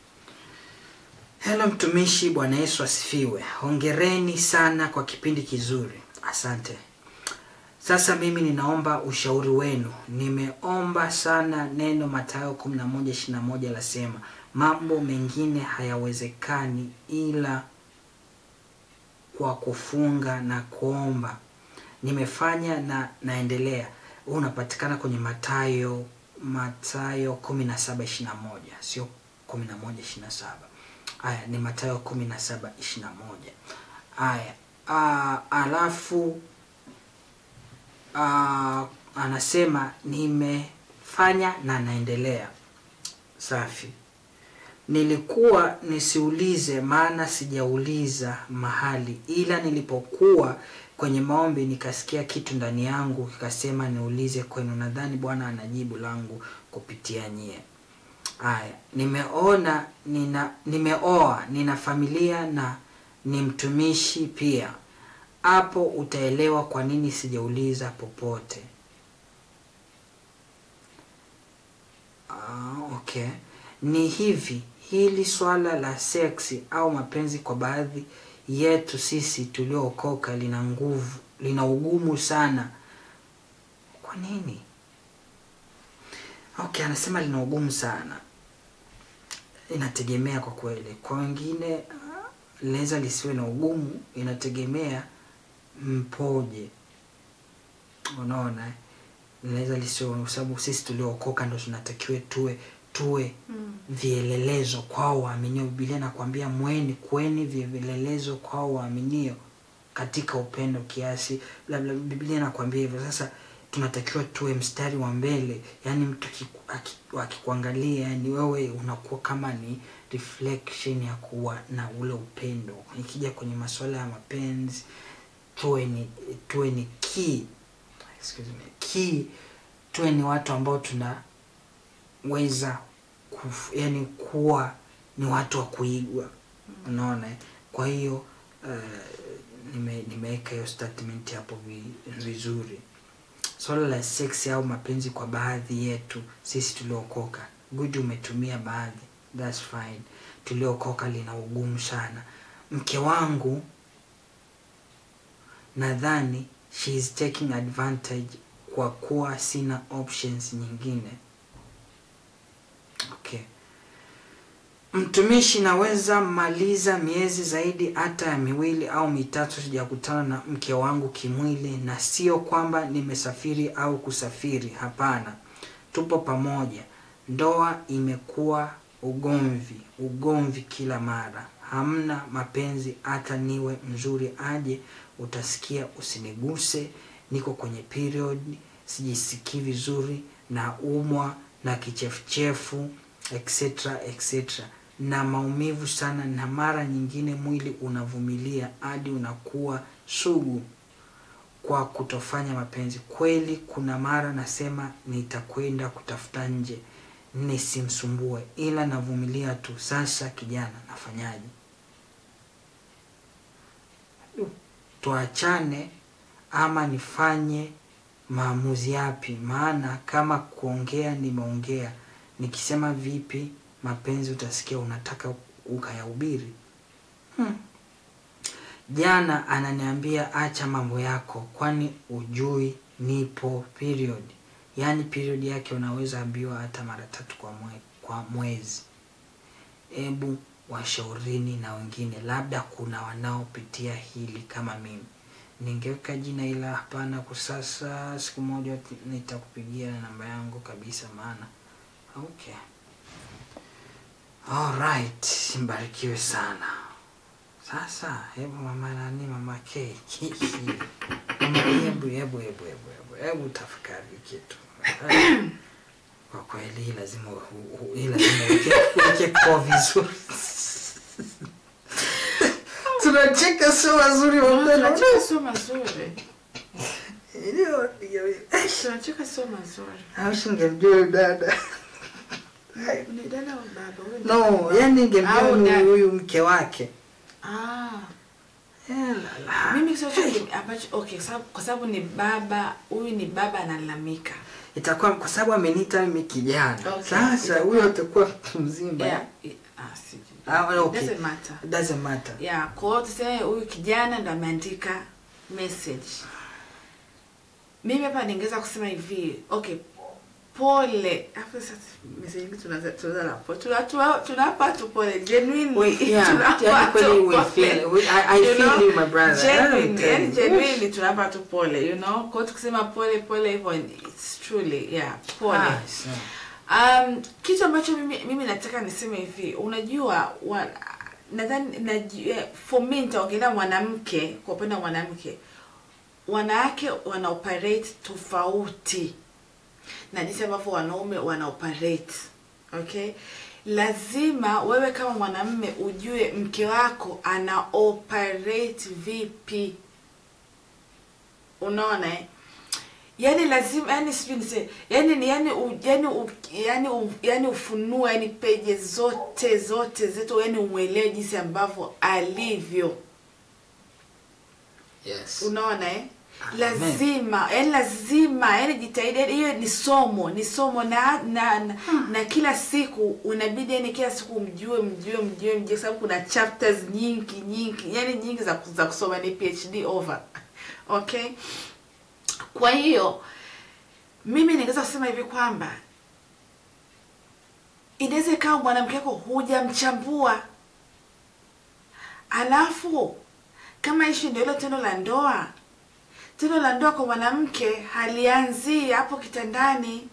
Hello mtumishi, Bwana Yesu asifiwe. Hongereni sana kwa kipindi kizuri. Asante. Sasa mimi ninaomba ushauri wenu. Nimeomba sana neno Mathayo 11:21 lasema mambo mengine hayawezekani ila kwa kufunga na kuomba. Nimefanya na naendelea. Huu unapatikana kwenye Mathayo Mathayo 17:21 sio 11:27. Haya ni Mathayo 17:21. Haya, ah, alafu uh, anasema nimefanya na naendelea. Safi. Nilikuwa nisiulize, maana sijauliza mahali, ila nilipokuwa kwenye maombi nikasikia kitu ndani yangu kikasema niulize kwenu. Nadhani Bwana anajibu langu kupitia nyie. Haya, nimeona nina nimeoa, nina familia na ni mtumishi pia hapo utaelewa kwa nini sijauliza popote. Ah, okay. Ni hivi, hili swala la seksi au mapenzi kwa baadhi yetu sisi tuliookoka lina nguvu, lina ugumu sana. Kwa nini? Okay, anasema lina ugumu sana. Inategemea kwa kweli. Kwa wengine ah, linaweza lisiwe na ugumu, inategemea mpoje unaona eh? linaweza lisiwe kwa sababu sisi tuliookoka ndo tunatakiwe tuwe tuwe Mm. vielelezo kwao waaminio bibilia nakwambia mweni kweni vielelezo kwao waaminio katika upendo kiasi labda bibilia nakwambia hivyo sasa tunatakiwa tuwe mstari wa mbele yaani mtu akiku- aki- akikuangalia yani wewe unakuwa kama ni reflection ya kuwa na ule upendo ikija kwenye masuala ya mapenzi tuwe ni tuwe ni key excuse me key tuwe ni watu ambao tunaweza kuf, yani kuwa ni watu wa kuigwa unaona eh? kwa hiyo uh, nime, nimeweka hiyo statement hapo vi- vizuri swala la seksi au mapenzi kwa baadhi yetu sisi tuliokoka good umetumia baadhi thats fine tuliokoka lina ugumu sana mke wangu nadhani she is taking advantage kwa kuwa sina options nyingine okay mtumishi naweza maliza miezi zaidi hata ya miwili au mitatu sijakutana na mke wangu kimwili na sio kwamba nimesafiri au kusafiri hapana tupo pamoja ndoa imekuwa ugomvi ugomvi kila mara hamna mapenzi hata niwe mzuri aje utasikia usiniguse niko kwenye period sijisikii vizuri na umwa na kichefuchefu etc etc na maumivu sana na mara nyingine mwili unavumilia hadi unakuwa sugu kwa kutofanya mapenzi kweli kuna mara nasema nitakwenda kutafuta nje nisimsumbue ila navumilia tu sasa kijana nafanyaje tuachane ama nifanye maamuzi yapi maana kama kuongea nimeongea nikisema vipi mapenzi utasikia unataka ukayahubiri hmm. jana ananiambia acha mambo yako kwani ujui nipo period yaani period yake unaweza ambiwa hata mara tatu kwa, mwe, kwa mwezi hebu washaurini na wengine labda kuna wanaopitia hili kama mimi ningeweka jina ila hapana kwa sasa siku moja nitakupigia na namba yangu kabisa maana okay alright mbarikiwe sana sasa hebu mama nani mama K mama hebu hebu hebu hebu hebu hebu tafakari kitu kwa kweli hii lazima u- u- hii lazima uweke- uweke kwa vizuri tunacheka sio wazuri wapendwa. tunacheka sio mazuri Ndio, ndio. tunacheka sio mazuri Au singemjua huyu dada ni dada au baba Huyu ni- no yani ningemjua Au huyu- dada. huyu mke wake ah Eh, la, la. mimi kitu chochote ambacho okay sababu kwa sababu ni baba huyu ni baba analalamika itakuwa kwa sababu ameniita mimi kijana Okay. sasa huyo atakuwa mtu mzima yeah i- ah sijui Ah, okay. doesn't matter It doesn't matter yeah kwa hiyo tuseme huyu kijana ndo ameandika message mimi hapa ningeweza kusema hivi okay pole hapo sasa message nyingi tunaanza tunaanza na pole Tuna- tuna- tunapa tu pole genuinely We- yeah, tunapa yani kweli tu we pole. feel- we- I- I You feel know, you, my brother. genuinely, I yani don't tell you. genuinely tunapa tu pole you know kwa hiyo tukisema pole pole hivyo it's truly yeah pole Ah, so. Um, kitu ambacho mimi, mimi nataka niseme hivi unajua wa, nadhani naju- eh, for me nitaongelea mwanamke kwa upande wa mwanamke wanawake wana operate tofauti na jinsi ambavyo wanaume wana operate okay lazima wewe kama mwanamme ujue mke wako ana operate vipi unaona eh? yani lazima yani sijui nise yani ni yani u, yani u, yani u, yani ufunue yani peje zote zote zetu yani umwelewe jinsi ambavyo alivyo Yes. unaona eh Amen. lazima yani lazima yani jitahidi yani hiyo ni somo ni somo na na, na, na kila siku unabidi yani kila siku mjue mjue mjue mjue kwa sababu kuna chapters nyingi nyingi yani nyingi za, za kusoma ni phd over okay kwa hiyo mimi ningeweza kusema hivi kwamba inaweza ikawa mwanamke wako hujamchambua alafu kama ishi ndio hilo tendo la ndoa tendo la ndoa kwa mwanamke halianzii hapo kitandani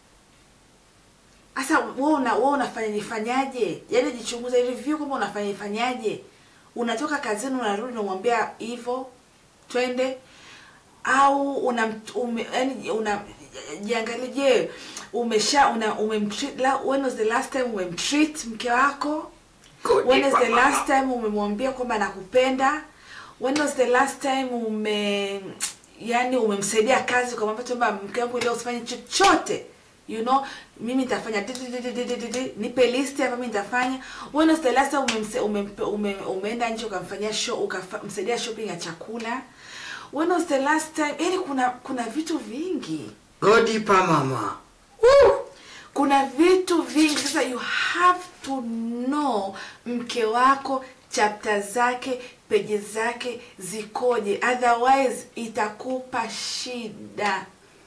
sasa wewe una wewe unafanya nifanyaje yaani jichunguze review kwamba unafanya nifanyaje unatoka kazini unarudi unamwambia hivyo twende au una ume, yani una jiangalie je umesha una umemtreat la when was the last time umemtreat mke wako when is the last time umemwambia kwamba nakupenda when was the last time ume yani umemsaidia kazi ukamwambia tu kwamba mke wangu leo usifanye chochote you know mimi nitafanya di- di- di- di- di- di- di- nipe list hapa mimi nitafanya when was the last time umemse, ume, ume, umeenda nje ukamfanyia show ukamsaidia shopping ya chakula when was the last time yani kuna kuna vitu vingi godipa mama kuna vitu vingi sasa you have to know mke wako chapta zake peji zake zikoje otherwise itakupa shida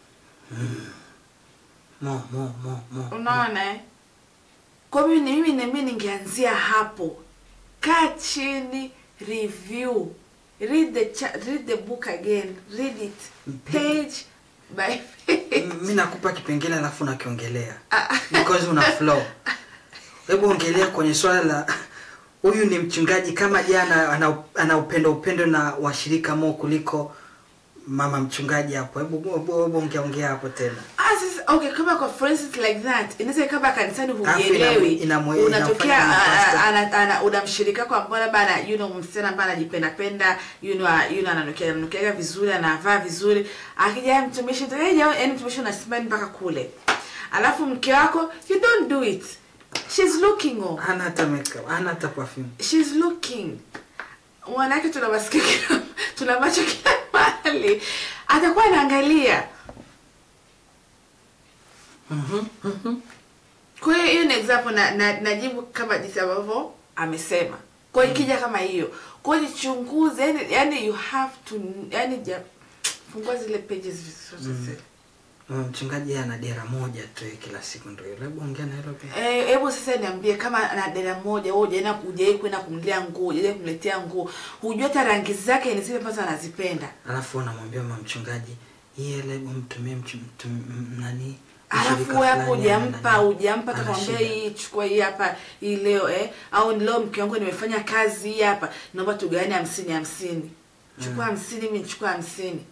mo mo mo mo unaona eh? kwa mimi ni mimi nami ningeanzia hapo kaa chini review read the cha read the book again read it page by page mi nakupa kipengele alafu nakiongelea because una flow hebu ongelea kwenye swala la huyu ni mchungaji kama jana ana, ana upendo upendo na washirika mo kuliko mama mchungaji hapo hebu hebu hebu ongea ongea hapo tena Ah, Ah, sasa okay, kama kwa for instance like that inaweza kama kanisani Alafu hujielewi, inamu- inamu- unatokea inafanya ah, pastor. ah, ana- ana- una mshirika kwa ambao labda ana you know msichana ambaye anajipenda penda you know ah, you know ananukia ananukia vizuri anavaa vizuri, akija mtumishi tu eh, jao- yaani mtumishi unasimama mpaka kule, alafu mke wako you don't do it, she's looking oh hana hata makeup hana hata perfume she's looking mwanake tuna masikio kila tuna macho kila mahali atakuwa anaangalia Mhm, mhm. kwa hiyo hiyo ni example na, na najibu kama jinsi ambavyo amesema kwa hiyo ikija kama hiyo kwa hiyo jichunguze yani, yani you have to yani ja, fungua zile pages vizuri Mm. Mm, mchungaji yeye ana dera moja tu yeye kila siku ndio hilo hebu ongea na hilo pia Eh, hebu sasa niambie kama na dada moja wewe hujaenda hujai kwenda kumlia nguo hujaenda kumletea nguo hujua hata rangi zake ni zile ambazo anazipenda alafu unamwambia mama mchungaji hii hela hebu mtumie mchu- mtum- m- nani alafu mshirika wewe hapo fulani ana hujampa nani, hujampa ana takwambia shida. hii chukua hii hapa hii leo eh au leo mke wangu nimefanya kazi hii hapa naomba tugawane hamsini hamsini chukua hamsini mimi nichukua hamsini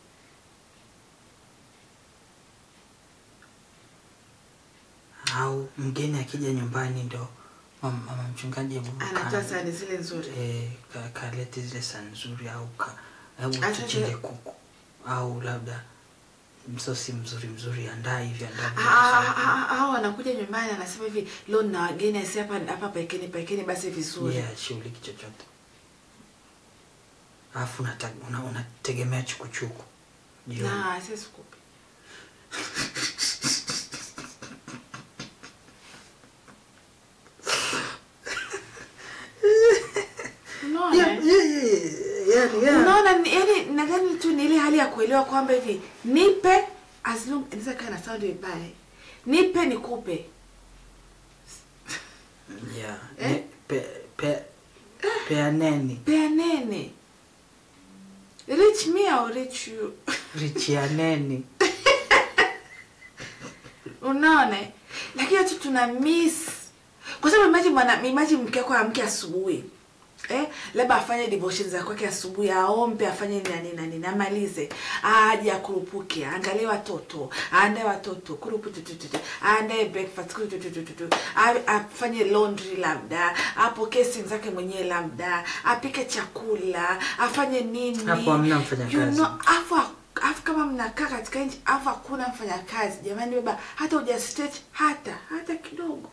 au mgeni akija nyumbani ndo mama, mama mchungaji hebu anatoa ka- sahani zile nzuri eh, ka- kalete zile sahani nzuri au ka hebu Acha tuchinje zile- kuku au labda msosi mzuri mzuri andaa hivi andaa Ah, ah, ah, ah, au anakuja nyumbani anasema hivi leo na wageni asi hapa hapa pekeni pekeni basi vizuri yeah, shughuliki chochote alafu unata- una- unategemea chukuchuku jioni. na sisi sikupi unaona Yeah, eh? yeah, yeah, yeah, yani, yeah. unaona ni- yani nadhani tu ni ile hali ya kuelewa kwamba hivi nipe as long inaweza kaa na sound vibaya nipe nikupe Yeah, Eh? ni- pe- pe- peaneni peanene reach me or reach you richianeni unaona lakini tu tuna miss kwa sababu imagine mwana imagine mke wako amke asubuhi eh labda afanye devotion za kwake asubuhi aombe afanye nani nani namalize aje akurupuke aangalie watoto aandae watoto kuruputututu aandae breakfast kurututututu a- afanye laundry labda apokee simu zake mwenyewe labda apike chakula afanye nini Hapo hamna mfanyakazi. you know, afu afu kama mnakaa katika nchi afu hakuna mfanyakazi jamani baba hata uja stretch hata hata kidogo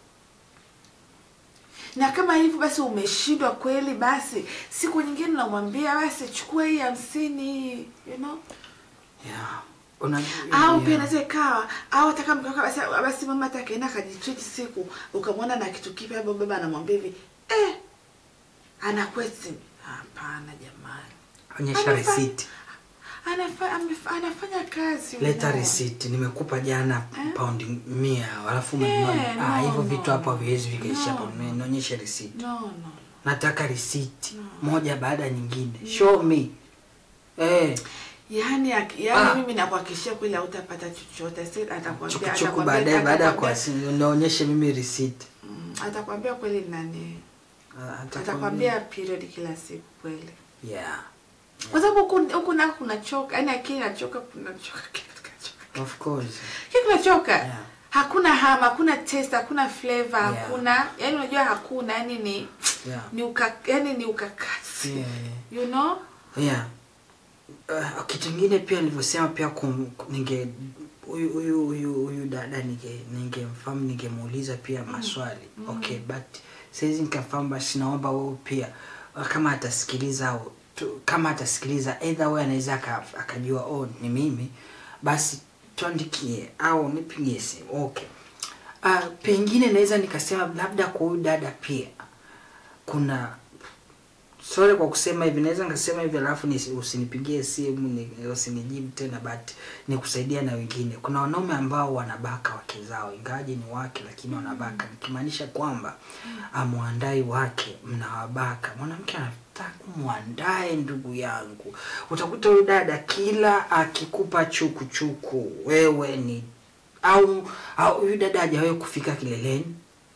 na kama hivyo basi umeshindwa kweli basi siku nyingine unamwambia basi chukua hii hamsini you know yeah. Una, au yeah. pia inaweza ikawa au hata kama mkaka basi basi mama hata akaenda akajitreat siku ukamwona na kitu kipya hapo baba anamwambia hivi eh ana question hapana jamani onyesha Amefa- receipt Anafa, amefa, anafanya kazi leta unaona. receipt nimekupa jana Eh? paundi mia alafu Eh, umenunua ah, no, hivyo no, vitu hapo haviwezi no, vikaisha no. paundi mia nionyeshe receipt no no nataka receipt No. moja baada ya nyingine show me eh yaani ak- yaani Ah. mimi nakuhakikishia kweli hautapata chochote Si atakwambia chukuchuku atakwambia- baadaye baada ya atakwambia- kuwasi nionyeshe mimi receipt Mm, atakwambia kweli nani Ah, atakwambia- atakwambia period kila siku kweli yeah kwa sababu huku huku nako kunachoka yaani akili inachoka kunachoka kila kitu kinachoka. of course Kila kitu kinachoka Yeah. hakuna ham hakuna taste hakuna flavor Yeah. hakuna yaani unajua hakuna yaani ni yeah ni uka yaani ni ukakasi yeah, yeah. you know yeah uh, kitu kingine pia nilivyosema pia kum, ninge huyu huyu huyu huyu dada ninge ningemfahamu ningemuuliza pia maswali Mm. okay but saizi nikafahamu basi naomba wewe pia uh, kama atasikiliza au tu, kama atasikiliza either wewe anaweza aka- akajua oh ni mimi basi tuandikie au nipigie simu okay uh, pengine naweza nikasema labda kwa huyu dada pia kuna sorry kwa kusema hivi naweza nikasema hivi alafu nisi- usinipigie simu ni, usinijibu tena but ni kusaidia na wengine kuna wanaume ambao wanabaka wake zao ingawaje ni wake lakini wanabaka nikimaanisha kwamba amwandai wake mnawabaka mwanamke anataka mwandae ndugu yangu utakuta huyu dada kila akikupa chukuchuku wewe ni au au huyu dada hajawahi kufika kileleni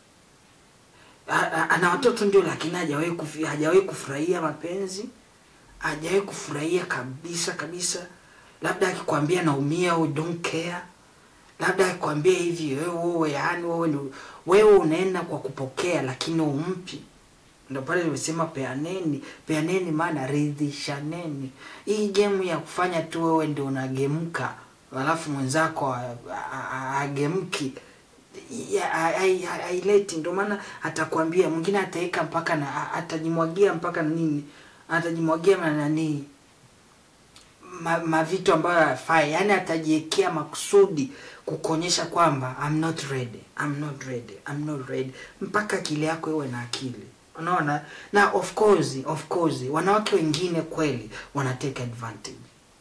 A- a- ana watoto ndio lakini hajawahi kufi- hajawahi kufurahia mapenzi hajawahi kufurahia kabisa kabisa labda akikwambia naumia au don't care labda akwambie hivi wewe wewe yani wewe ni wewe unaenda kwa kupokea lakini umpi ndo pale nimesema peaneni peaneni maana ridhishaneni hii gemu ya kufanya tu wewe ndio unagemka alafu mwenzako a- a- a- agemki ya- hai- hai- hai- haileti ndio maana atakwambia mwingine ataweka mpaka na a- atajimwagia mpaka nini atajimwagia na nanii ma, mavitu ambayo hayafai yani atajiwekea makusudi kukuonyesha kwamba I'm not ready I'm not ready I'm not ready mpaka akili yako iwe na akili unaona na of course of course wanawake wengine kweli wana take advantage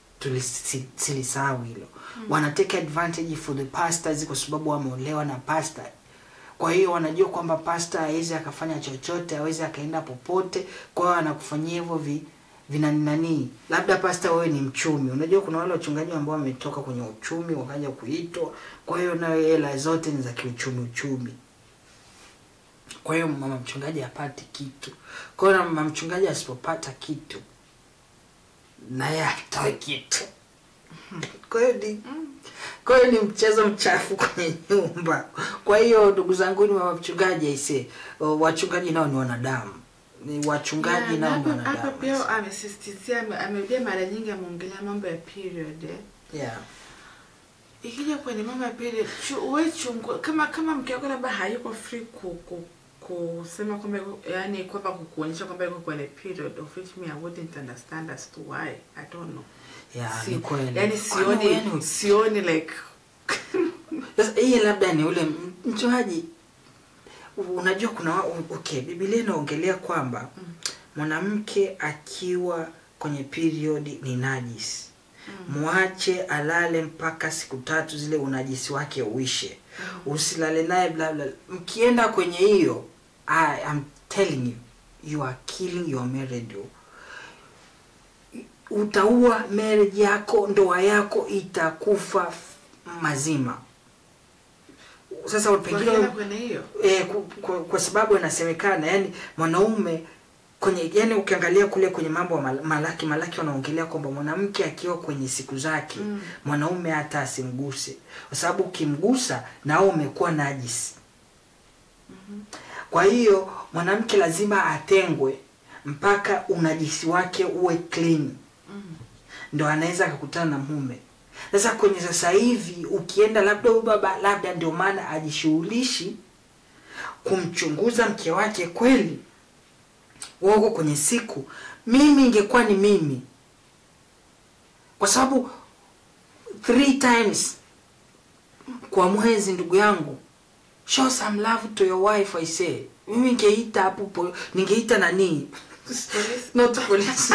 tulisahau hilo mm. wana take advantage for the pastors kwa sababu wameolewa na pastor kwa hiyo wanajua kwamba pasta hawezi akafanya chochote hawezi akaenda popote kwa hiyo anakufanyia hivyo vi vina nani labda pasta wewe ni mchumi unajua kuna wale wachungaji ambao wametoka kwenye uchumi wakaja kuitwa kwa hiyo nayo hela zote ni za kiuchumi uchumi kwa hiyo mama mchungaji hapati kitu kwa hiyo na mama mchungaji asipopata kitu naye atoe kitu kwa hiyo ni kwa hiyo ni mchezo mchafu kwenye nyumba kwa hiyo ndugu zangu ni mama mchungaji aise wachungaji nao ni wanadamu ni wachungaji Yeah, nao na ni hapa- wanadamu hapa pia amesisitizia ame- amerudia mara nyingi ameongelea mambo ya period eh. yeah. ikija kwenye mambo ya period chu, we chungu kama kama mke wako labda hayuko free ku, ku, kusema kwamba yuko- yani kwamba kukuonyesha kwamba yuko kwenye period of which me I wouldn't understand as to why I don't know Yeah, Si- ni kweli. yani Kwani sioni yani- sioni like Sasa hii labda ni ule m- mchungaji, unajua kuna wa- okay, Biblia inaongelea kwamba Mm. mwanamke akiwa kwenye period ni najisi mm, mwache alale mpaka siku tatu zile unajisi wake uishe usilale naye bla bla mkienda kwenye hiyo I am telling you you are killing your marriage utaua marriage yako ndoa yako itakufa f- mazima sasa pengine wakienda kwenye hiyo e, kwa, kwa, kwa sababu inasemekana yani mwanaume kwenye yani ukiangalia kule kwenye mambo ya mal- malaki malaki wanaongelea kwamba mwanamke akiwa kwenye siku zake Mm. mwanaume hata asimguse kwa sababu ukimgusa nao umekuwa najisi kwa hiyo mwanamke lazima atengwe mpaka unajisi wake uwe clean mm. ndo anaweza akakutana na mume sasa kwenye sasa hivi ukienda labda huyu baba labda ndio maana ajishughulishi kumchunguza mke wake kweli wako kwenye siku mimi ingekuwa ni mimi kwa sababu three times kwa mwezi ndugu yangu show some love to your wife i say mimi ningeita hapo po- ningeita nani Police. not police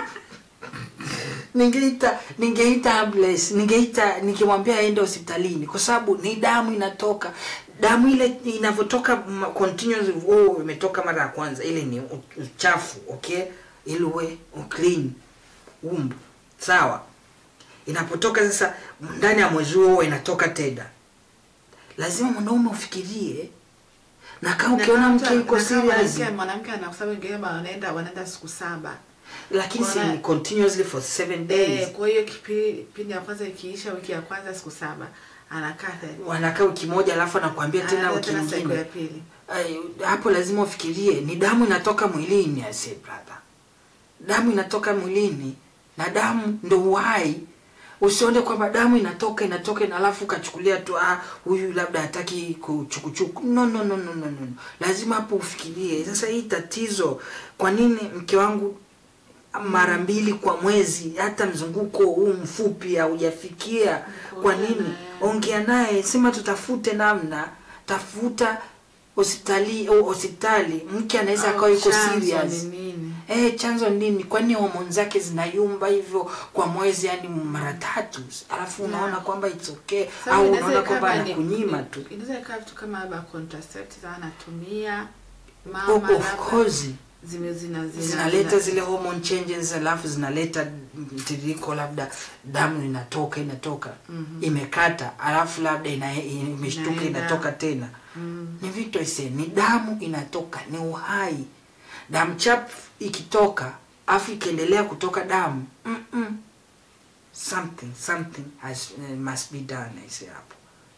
ningeita ningeita ambulance ningeita nikimwambia aende hospitalini kwa sababu ni damu inatoka damu ile inavyotoka ma- continuous oh, imetoka mara ya kwanza ile ni u- uchafu okay ili uwe clean umbu sawa inapotoka sasa ndani ya mwezi huo inatoka tena lazima mwanaume ufikirie na kama Na ukiona kama mke mtu- yuko na kama serious mwanamke- mwanamke ana kwa sababu wengine wanaenda wanaenda siku saba lakini si Wana- ni continuously for seven days Eh, kwa hiyo kipi- kipindi ya kwanza ikiisha wiki ya kwanza siku saba anakaa the- wanakaa wiki moja alafu anakuambia tena anaenda wiki tena siku ya nyingine pili Ay, hapo lazima ufikirie ni damu inatoka mwilini I say brother damu inatoka mwilini na damu ndo uhai usione kwamba damu inatoka inatoka na alafu ukachukulia tu ah huyu labda hataki kuchukuchuku no, no, no, no, no, no. lazima hapo ufikirie sasa hii tatizo kwa nini mke wangu mara mbili kwa mwezi hata mzunguko huu mfupi haujafikia kwa Ongea nini naye. ongea naye sema tutafute namna tafuta hospitali au hospitali mke anaweza Au akawa yuko chanzo serious ni nini? Eh, chanzo nini? Kwani homoni zake zinayumba hivyo kwa mwezi yani mara tatu, alafu unaona Yeah. kwamba it's okay Sasa au inaweza unaona ikawa kwamba ni- anakunyima ni- tu. inaweza ikawa vitu kama labda contraceptives anatumia Oh, mama of labda course zime zina zina zinaleta zina- zile hormone changes, alafu zinaleta mtiririko, labda damu inatoka inatoka Mhm. imekata, alafu labda ina, imeshtuka Inaenda. inatoka tena Mm. ni vitu ise ni damu inatoka ni uhai damu chafu ikitoka afu ikiendelea kutoka damu mm -mm. something something has, uh, must be done ise hapo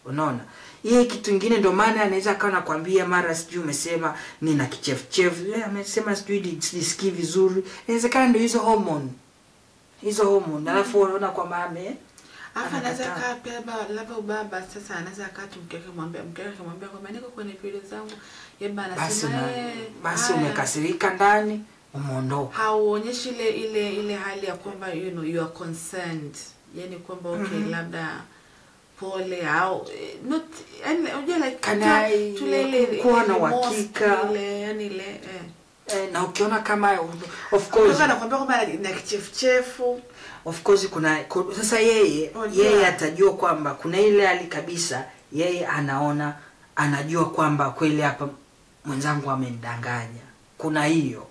unaona yeye kitu ingine ndio maana anaweza akawa nakwambia mara sijui umesema nina kichefuchefu eh, amesema sijui ni- sijisikii vizuri inawezekana ndio hizo hormone hizo hormone alafu unaona kwamba ame Alafu anaweza Anakataa. kaa pia labda labda ubaba sasa anaweza kaa tu mke wake mwambia mke wake mwambia kwamba niko kwenye period zangu. Yeye basi anasema una, eh basi haya. umekasirika ndani umeondoka hauonyeshi ile ile ile hali ya kwamba you know you are concerned yani kwamba okay Mhm. labda pole au eh, not yani unajua like Kana tu- tule ile kuwa ile na remorse, uhakika. ile yani ile eh eh, na ukiona kama of kwa course hivyo anakuambia kwamba na kichefuchefu of course kuna ku- sasa yeye Unajua. yeye atajua kwamba kuna ile hali kabisa yeye anaona anajua kwamba kweli hapa mwenzangu amenidanganya kuna hiyo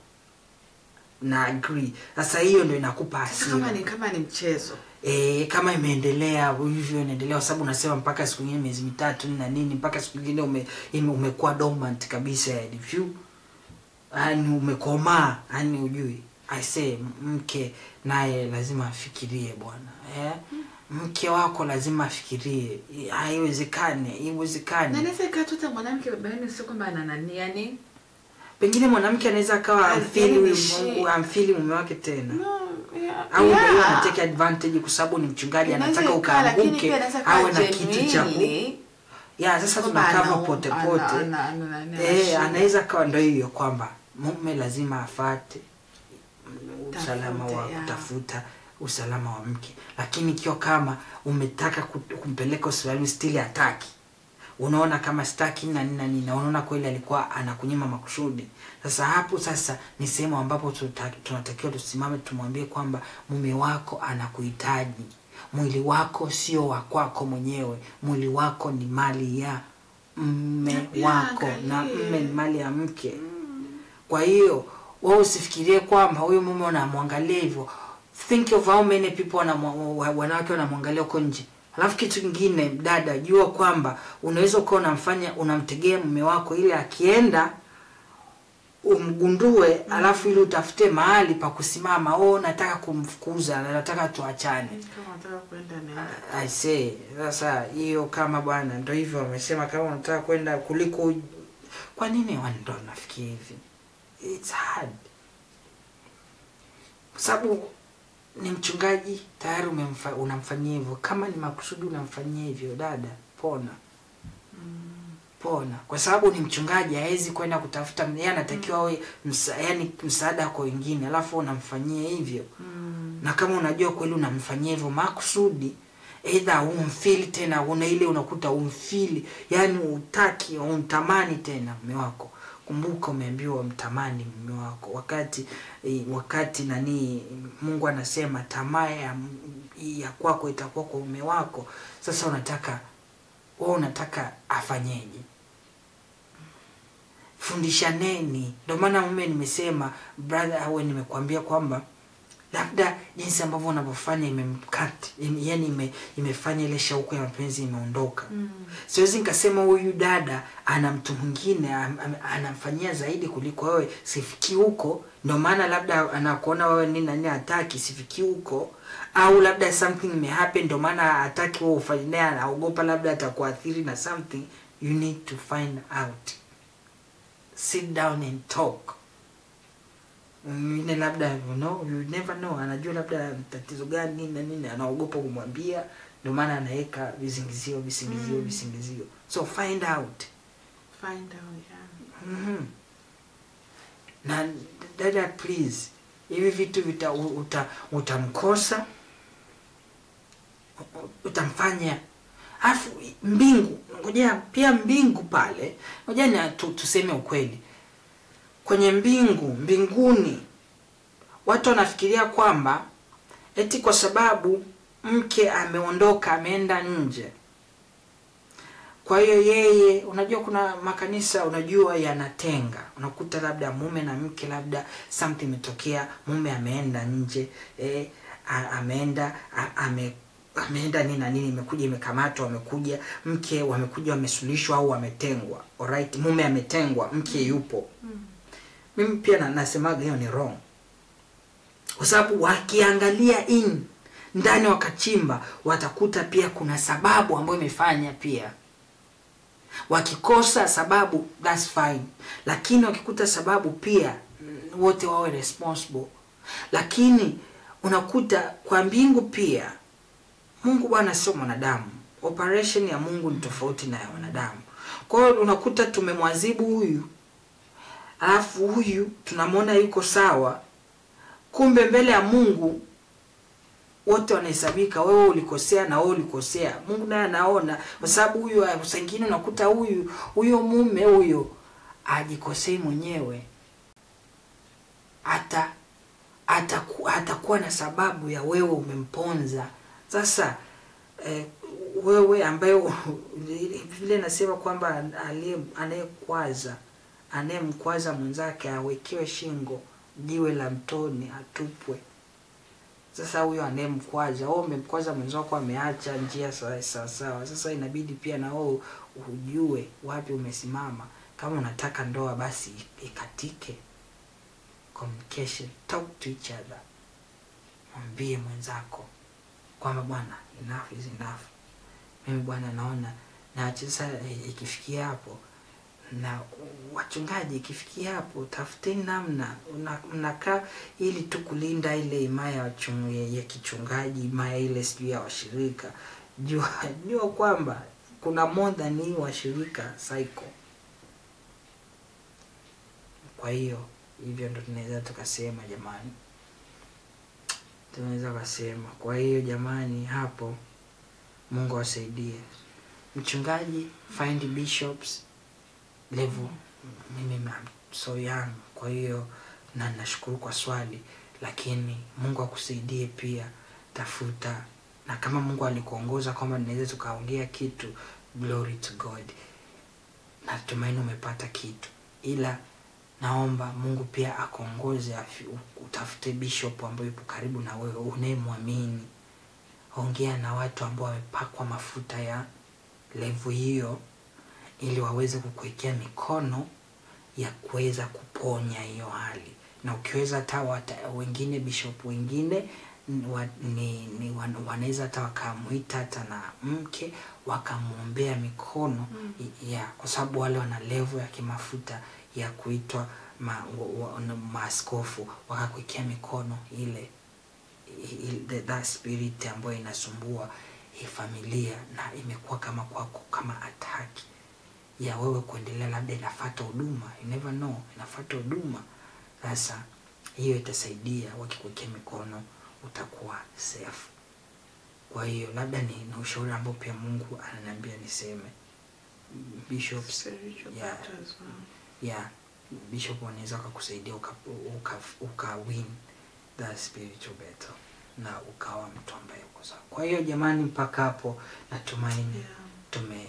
na agree sasa hiyo ndio inakupa sasa kama hasira ni kama ni mchezo e, kama imeendelea hivyo inaendelea kwa sababu unasema mpaka siku nyingine miezi mitatu na nini mpaka siku nyingine ume, ime- umekuwa dormant kabisa yani vyu yani umekomaa yani ujui i say mke naye lazima afikirie bwana eh? mke wako lazima afikirie haiwezekane na iwezekane inaweza ikawa tu hata mwanamke baba yenu sio kwamba ana nani yani pengine mwanamke anaweza akawa amfili Alfili huyu shi- Mungu amfili mume wake tena no yeah, au ndio hiyo yeah. anatake advantage kwa sababu ni mchungaji Inaweza anataka ikawa, lakini ukaanguke pia inaweza ikawa awe na kitu cha ku genuinely ya sasa kwamba tunakava ana- pote ana- pote ana- ana- ana- eh, shida. anaweza kawa ndo hiyo kwamba mume lazima afate usalama wa Tafute, ya. kutafuta usalama wa mke lakini ikiwa kama umetaka ku- kumpeleka hospitali stili hataki unaona kama staki na nini na nini na unaona kweli alikuwa anakunyima makusudi sasa hapo sasa ni sehemu ambapo tuta- tunatakiwa tusimame tumwambie kwamba mume wako anakuhitaji mwili wako sio wa kwako mwenyewe mwili wako ni mali ya Na mme pia wako na angalie. mme ni mali ya mke kwa hiyo wewe usifikirie kwamba huyu mume unamwangalia hivyo think of how many people wanamwa- wa- wanawake wanamwangalia huko nje alafu kitu kingine dada jua kwamba unaweza ukawa unamfanya unamtegea mume wako ili akienda umgundue alafu ili utafute mahali pa kusimama oh nataka kumfukuza na nataka tuachane Kama unataka kwenda nenda. I say sasa hiyo kama bwana ndo hivyo wamesema kama unataka kwenda kuliko kwa nini wani ndo nafikia hivi it's hard kwa sababu ni mchungaji tayari umemfa, unamfanyia hivyo kama ni makusudi unamfanyia hivyo dada pona pona kwa sababu ni mchungaji hawezi kwenda kutafuta yeye anatakiwa awe msa, yani msaada kwa wengine alafu unamfanyia hivyo Mm. na kama unajua kweli unamfanyia hivyo makusudi eidha umfili tena una ile unakuta umfili yani utaki umtamani tena mume wako kumbuka umeambiwa mtamani mume wako wakati eh, wakati nani mungu anasema tamaa ya, ya kwako itakuwa kwa mume wako sasa unataka wewe unataka afanyeje fundishaneni ndio maana mume nimesema brother awe nimekuambia kwamba labda jinsi ambavyo unavyofanya imemkati yani ime, imefanya ile shauku ya mapenzi imeondoka Mm. siwezi nikasema huyu dada ana mtu mwingine am- am- anamfanyia zaidi kuliko wewe sifiki huko ndio maana labda anakuona wewe nini nani hataki sifiki huko au labda something imehappen ndio maana hataki wewe ufanye naye anaogopa labda atakuathiri na something you need to find out sit down and talk mwingine labda you know, you never know anajua labda tatizo gani nini na nini anaogopa kumwambia ndio maana anaweka visingizio visingizio Mm. visingizio so find out Find out, yeah. mm-hmm. na dada please hivi vitu vita u- uta, utamkosa u- utamfanya alafu mbingu ngoja pia mbingu pale ngoja ni tu, tuseme ukweli kwenye mbingu mbinguni watu wanafikiria kwamba eti kwa sababu mke ameondoka ameenda nje kwa hiyo yeye unajua kuna makanisa unajua yanatenga unakuta labda mume na mke labda something imetokea mume ameenda nje eh, a- ameenda a- ame ameenda nini na nini imekuja imekamatwa amekuja mke wamekuja wamesuluhishwa au wametengwa alright mume ametengwa mke yupo mimi pia na, nasemaga hiyo ni wrong kwa sababu wakiangalia in ndani wakachimba watakuta pia kuna sababu ambayo imefanya pia wakikosa sababu that's fine lakini wakikuta sababu pia mm, wote wawe responsible lakini unakuta kwa mbingu pia mungu bwana sio mwanadamu operation ya mungu ni tofauti na ya wanadamu kwa hiyo unakuta tumemwazibu huyu alafu huyu tunamwona yuko sawa kumbe mbele ya mungu wote wanahesabika wewe ulikosea na wewe ulikosea mungu naye anaona kwa sababu huyu ah, saa ingine unakuta huyu huyo mume huyo ajikosei mwenyewe hata ataku- atakuwa na sababu ya wewe umemponza sasa eh, wewe ambaye vile nasema kwamba aliye- anayekwaza anayemkwaza mwenzake awekewe shingo jiwe la mtoni atupwe sasa huyo anayemkwaza wewe umemkwaza mwenzako ameacha njia sawa sawa sawa sasa inabidi pia na wewe ujue wapi umesimama kama unataka ndoa basi ikatike communication talk to each other mwambie mwenzako kwamba bwana enough is enough mimi bwana naona na sasa eh, ikifikia hapo na wachungaji ikifikia hapo tafuteni namna una- mnakaa ili tu kulinda ile imaya ya, wachung- ya, ya kichungaji imaya ile sijui ya washirika jua jua kwamba kuna more than hii washirika cycle kwa hiyo hivyo ndo tunaweza tukasema jamani tunaweza kasema kwa hiyo jamani hapo mungu awasaidie mchungaji find bishops level mimi I'm so young kwa hiyo na nashukuru kwa swali lakini mungu akusaidie pia tafuta na kama mungu alikuongoza kwamba tunaweza tukaongea kitu glory to god natumaini umepata kitu ila naomba mungu pia akuongoze afi- utafute bishop ambayo yupo karibu na wewe unayemwamini ongea na watu ambao wamepakwa mafuta ya levu hiyo ili waweze kukuwekea mikono ya kuweza kuponya hiyo hali na ukiweza hata wata- wengine bishop wengine n- wa- ni, ni wan- wanaweza hata wakamwita hata na mke wakamwombea mikono mm. ya kwa sababu wale wana levo ya kimafuta ya kuitwa ma, wa, wa, na maaskofu wakakuwekea mikono ile i- i- the- that spirit ambayo inasumbua hii familia na imekuwa kama kwako kama ataki ya wewe kuendelea labda inafata huduma you never know inafata huduma sasa hiyo itasaidia wakikuwekea mikono utakuwa safe kwa hiyo labda ni, ni ushauri ambao pia mungu ananiambia niseme bishops Spiritual Yeah. battles, wow. yeah bishop wanaweza wakakusaidia uka, uka, uka win the spiritual battle na ukawa mtu ambaye uko sawa kwa hiyo jamani mpaka hapo natumaini Yeah. tume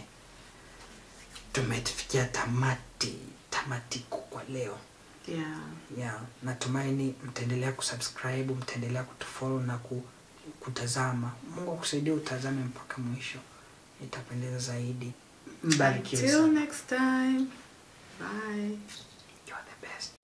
tumefikia tamati tamatiko kwa leo Yeah. yeah natumaini mtaendelea kusubscribe mtaendelea kutufollow na ku, kutazama mungu akusaidia utazame mpaka mwisho itapendeza zaidi mbarikiwe Until sana. next time. Bye. You are the best